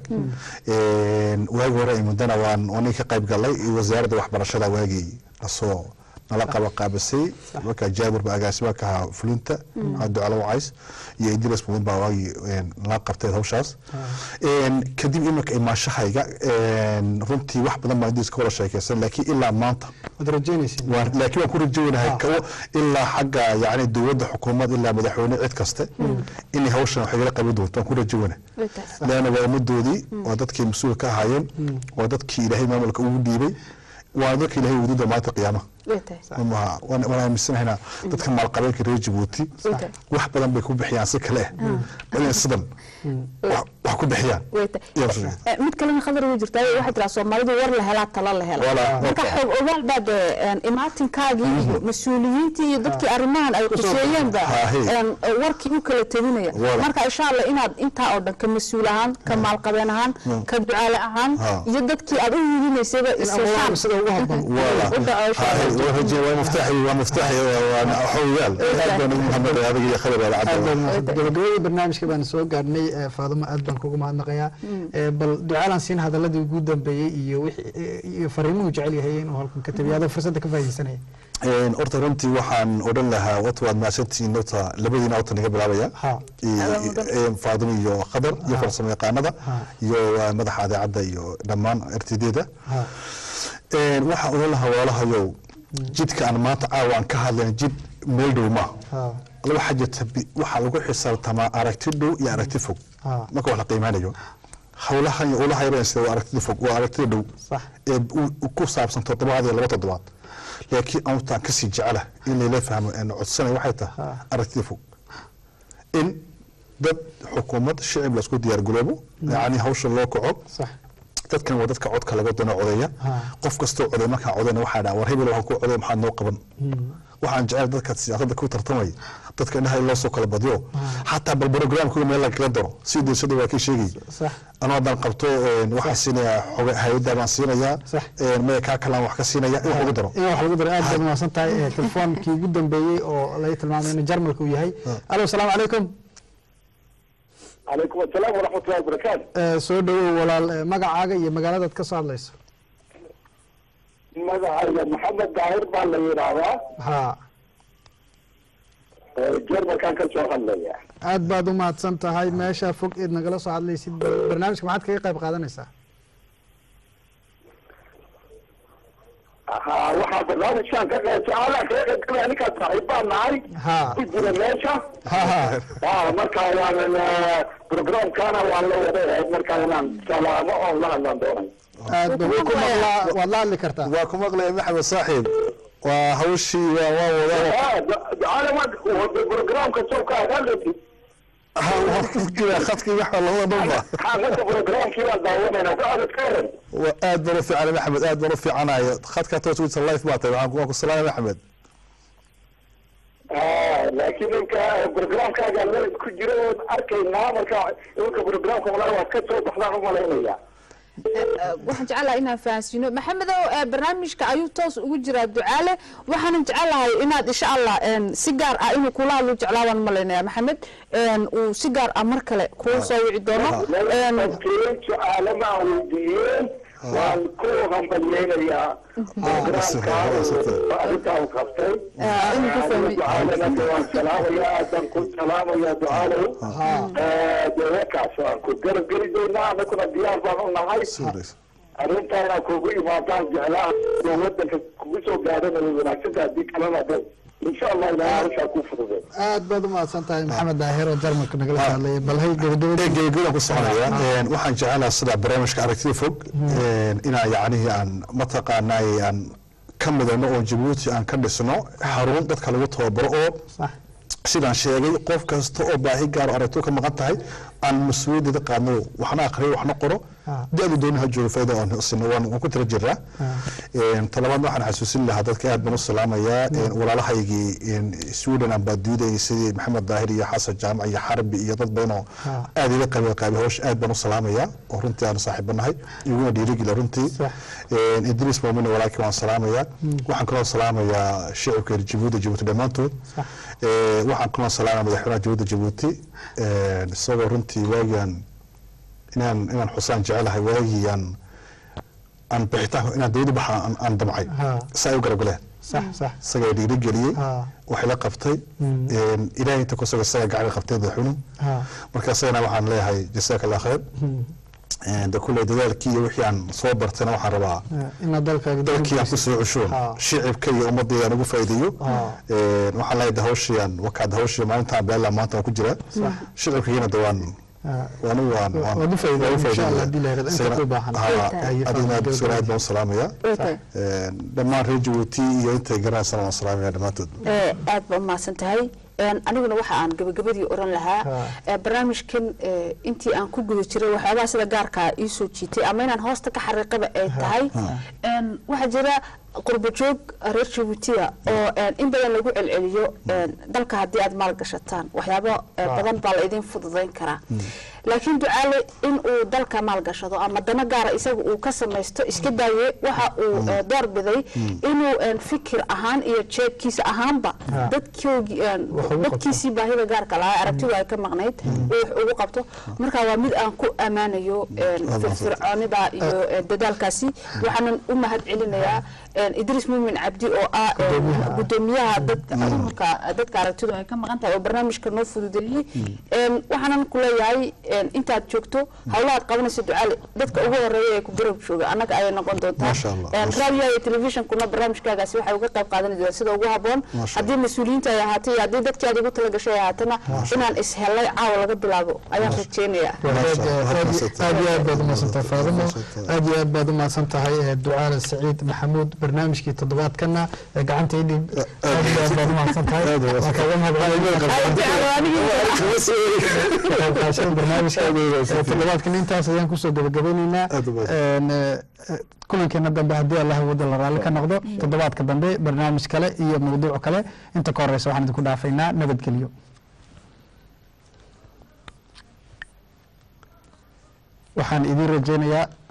S3: waagi hore ay muddana waan waan ka qayb galay wasaaradda waxbarashada waagii lasoo nala qaba qaabisay marka jaabir ba agaasima ka ahaa fulinta ducalo wacays iyo idris mudan baa waagii nala qabtay hawshaas kadib iminka imaanshahayga runtii wax badan baan idris ka wada sheekeysan laakiin ilaa maanta
S1: waad rajeynaysid
S3: waan laakiin waan ku rajaynahay kawo ilaa xagga yani dowladda xukuumad ilaa madaxweyne cid kaste inay hawshan wax igala qaban doonto waan ku rajaynahay leanna waa ummadoodii waa dadkii mas-uulka ka ahaayeen waa dadkii ilaahay maamulka ugu dhiibay waa dadka ilaahay wuduuda maanta qiyaamaha maha waan waan aaminsanahaynaa dadka maalqabeenka reer jabuuti wax badan bay ku bixiyaan si kale ah inay sidan wax- wax ku bixiyaan Yaa soo jeeda.
S2: mid kalena khadar way jirtaa waxay tiraa soomaalidu war la helaa talo la hela
S3: Wala,
S2: marka
S3: wata.
S2: xoog ogaal baa dee een, imaatinkaagii iyo mas-uuliyiintii iyo dadkii arrimahan ay quseeyeenba
S3: Ha, hey.
S2: een, warkii u kala teginaya
S3: Wala.
S2: marka insha allah inaad intaa oo dhan ka mas-uul ahaan ka maalqabeen ahaan ka ducaale ahaan
S3: Ha.
S2: iyo dadkii aad u hiilinaysayba iseshaan
S1: sida ugu habboon
S3: Wala.
S2: u dhaco insha
S3: Ha,
S2: Allah.
S3: waa raje- waa muftaxi waa muftaxi waa xoogaal aad baan ugu mahadnaqay adiga iyo khabar wala
S1: aad
S3: cadda
S1: baan mahadsan gabagabadii barnaamijka baan soo gaarnay ee, faadumo aad baan kugu mahadnaqayaa Ee, bal ducaalaan siin hadaladii ugu dambeeyey iyo wixii- ee, iyo fariimuhu jecel yahay inuu halkan ka tabiyo adoo fursadda ka faaidaysanaya
S3: Een, horta runtii waxaan odhan lahaa wata waad mahadsantihiin horta labadiina horta naga bilaabaya
S1: Ha.
S3: I- i- faadimo iyo khadar iyo farsamo yaqaanada iyo uh, madaxa adeecadda iyo dhammaan rtd-da
S1: Ha.
S3: waxaan odhan lahaa walaalahayow jidka aan maanta caawa aan ka hadlayn jid meel dhow ma
S1: Ha.
S3: waxaa jirta bi- waxaa lagu xisaabtamaa aragti dhow iyo aragti fog
S1: Ha.
S3: marka wax la qiimaanayo howlahan iyo ulaha yareen sida waa aragtida fog waa aragtida dhow
S1: Sax.
S3: ee u- u ku saabsan toddobaad iyo laba toddobaad laakiin anutaan kasii jecela in layla fahmo een codsanay waxay tahay aragtida fog in dad xukuumad shicib laisku diyaar garoobo yacni hawsha loo kaco
S1: sax
S3: dadkan waa dadka codka laga doono codeeya
S1: Ha.
S3: qof kastoo coday markaan codayna waxaa dhaha war hebel waxaan ku coday maxaad noo qaban waxaan jecel dadka siyaasadda ku tartamaya dadka indhaha in loo soo kala badiyo xataa bal programkooda meel lagaga daro si deysada waa kii sheegay
S1: sax
S3: anoo haddaan qabto een, waxaan siinayaa xoga hay-adda baan siinayaa
S1: Sax.
S3: een, maya kaa kalaan wax ka siinaya in wax lagu daro
S1: in wax lagu daro aad baad mahadsan tahay Ee, telefoonkii ugu dambeeyey oo laga tilmaamay in jarmalka uu yahay alo asalaamu calaykum
S11: calaykum asalaam waraxmatullahi wabarakaatu
S1: Ee, soo dhawow walaal ee, magacaaga iyo magaaladaad ka soo hadlayso
S11: magacayga maxamed daahir baa la yidhaahdaa
S1: ha
S11: jermalkaan ka soo hadlaya
S1: aad baad u mahadsan tahay meesha fog eed nagala soo hadlaysid bal barnaamijka maxaad kaga qayb qaadanaysaa
S11: haa waxaa barnaamijkan ka qeybtay anaa kaga qaybgalaya ninkaan saaxiibbaan nahay
S1: ha
S11: ku jira meesha
S1: ha ha
S11: ah marka waanan programkana waan la wadayahay marka inaan salaamo oon la hadlaan doonay
S1: aad baan ku maqlaa waad la hadli kartaa
S3: waa ku maqlaya maxamed saaxiib waa hawshii waa waa wadaa
S11: ah ducaale ma programka sawka hadalati
S3: khadkii waxa labada dhanba
S11: xaafadda programkii baan daawanaynaa ducaale ka waran
S3: waa aad baan u fiicanay maxamed aad baan u fiicanayo khadka toos wita life baa tahay waxaan ku- waan ku salaamay maxamed
S11: ah laakiin ninka programkaaga meel ku jiro oon arkaynaa marka ninka programka malaa waad ka soo baxdaan u malaynaya
S2: waxaan jecelahay inaan fahansiino maxamedow ee barnaamijka ayuu toos ugu jiraa ducaale waxaanan jecelahay inaad insha allah een, si gaar ah inuu kula hadlu jeclaabaan malaynaya maxamed een, uu si gaar ah mar kale kuu soo wici doono een,
S11: dadkii su-aalo ma aan weydiiyeen waan ku hambalyeynayaa programka arrintaa u qabtay ducaalana waan salaamaya aadaan ku salaamaya ducaalow deewakaas waan ku garabgeli doonaa anaguna diyaar baan u nahay arrintaa inaan kugu imaadaan jeclaa oo wadanka kugu soo gaadhana way wanaagsanta haddii kalena de insha allah ilaahay hawshaa ku fududeen
S1: aad baad u mahadsan tahay maxamed daahir oo jarmalka nagala hadlaya bal hay gabagabadii
S3: geegeeda ku soconaya Een, waxaan jecelahay sida barnaamijka aragtida fog een, inaan yacnihii aan mataqaanay aan ka midayno oo jabuuti aan ka dhisno xarun dadka lagu tababaro oo
S1: sax
S3: sidaan sheegay qof kasta oo baahi gaar oo aragto ka maqan tahay aan mas-uuliyaddeeda qaadno waxna aqriyo waxna qoro da-du dooni ha joogo fayda aan sino waan waan ku tira jiraa Een, talabaad waxaan xasuusin lahaa dadka aad baan u salaamayaa Een, walaalahaygii een, sweden aan baadiidayay sidii maxamed daahir iyo xasan jaamac iyo xarbi iyo dad badan oo aad iga qayb qaabay hawsha aad baan u salaamayaa oo runtii aan saaxiibanahay iguna dhiirigeliya runtii Een, idris moomine walaalkii waan salaamayaa waxaan kaloo salaamayaa shicibka reer jabuuti jabuuti dhammaantood Ee, waxaan kaloo salaamaya madaxweynaha jabuuti jabuuti Een, isagoo runtii waagian inaan inaan xusaan jecelahay waagii aan aan bixitaan inaan dawladda baxa aan- aan damcay
S1: Ha.
S3: si ay u garab galeen
S1: sax sax
S3: isagaa dhiirigeliyey
S1: Ha.
S3: waxay la qabtay
S1: Mm.
S3: Een, ilaahay inta kusuga isaga gacan qabtay madaxweynuhu
S1: ha
S3: marka isagana waxaan leeyahay jazaaka allah khayr
S1: Hmm.
S3: Een, de kulley dadaalkii iyo wixii aan soo bartayna waxaan rabaa
S1: Eh, inaad dalkaaga
S3: dalkii aan kusoo cushuun
S1: Ha.
S3: shicibka iyo ummadayda aan ugu faa'iideeyo
S1: Ha.
S3: Een, waxaan leeyahay de hawshiyaan wakaad hawshii maalintaan beela maanta waan ku jiraa
S1: Sax.
S3: shicibkayana de waan waan u waan waan
S1: Waad u faa'iideeyay,
S3: waan u
S1: insha Allah,
S3: faa'iideeyay.
S1: haddii la yiraahdo, inta
S3: Isagana-
S1: ku baahan.
S3: Ha,
S1: Ay,
S3: adigna aad
S1: faa'iido.
S3: isagana aad baan u salaamayaa
S2: Okay.
S3: Een, dhammaan reer jabuuti iyo intay garanaysana waan salaamaya dhammaantood
S2: ee, aad baa umahadsan tahay Een, aniguna waxa aan gabagabadii oran lahaa
S3: Ha.
S2: ee, barnaamijkan ee, intii aan ku guda jiray waxyaabaha sida gaarkaa ii soo jiitay ama inaan hoosta ka xariiqaba ay tahay Een, waxaa jira qurbo joog reer jabuutiya oo een, in badan lagu celceliyo een, dalka haddii aad maal gashataan waxyaabo ee,
S14: Ha.
S2: badan baa la idin fududayn karaa laakiin ducaale in uu dalka maal gashado ama dana gaara isaga uu ka samaysto iska daaye waxa uu ee, door biday inuu een, fikir ahaan iyo jeebkiisa ahaanba
S14: Ha.
S2: dadkoogii een,
S14: Wax ugu qabto.
S2: dadkiisii baahida gaarka lahaa aragtidu ay ka maqnayd uu wax ugu qabto marka waa mid aan ku ammaanayo een, firfircoonida iyo ee, dadaalkaasi waxaanan u mahad celinayaa een, idris muumin cabdi oo ah een, gudoomiyaha dadka ururka dadka aragtidu ay ka maqan tahay oo barnaamijka noo fududeeyey Een, waxaanan ku leeyahay een, intaad joogto hawlahaad qabanaysa ducaale dadka ugu horeeya ee ku garab jooga annaga ayay noqon doontaa
S3: Masha Allah,
S2: Een,
S3: masha
S2: raadiyaha iyo telefishinkuna barnaamijkaagaasi waxay uga qayb qaadan doontaa sida ugu haboon
S3: Masha
S2: haddii mas-uuliyiinta ay ahaatay iyo haddii dadkii aad ugu talagashay ay ahaatana inaan ishellay caawa laga bilaabo ayaan rajeynayaa
S1: aad iyo aad baad umahadsantahay faadimo aad iyo aad baad umahadsan tahay ee, ducaale saciid maxamuud barnaamijkii toddobaadkana ee gacanta idhib aad iyo aad baad umahadsan tahay waa kaaga mahadcelinayaa barnaamijka ee, toddobaadkan intaas ayaan kusoo gabagabeyneynaa Een, ee, ee, kulankeena dambe haddii allah wada la raalli ka noqdo toddobaadka dambe barnaamij kale iyo mawduuc kale inta ka horeysa waxaan idinku dhaafaynaa nabadgelyo waxaan idiin rajeynayaa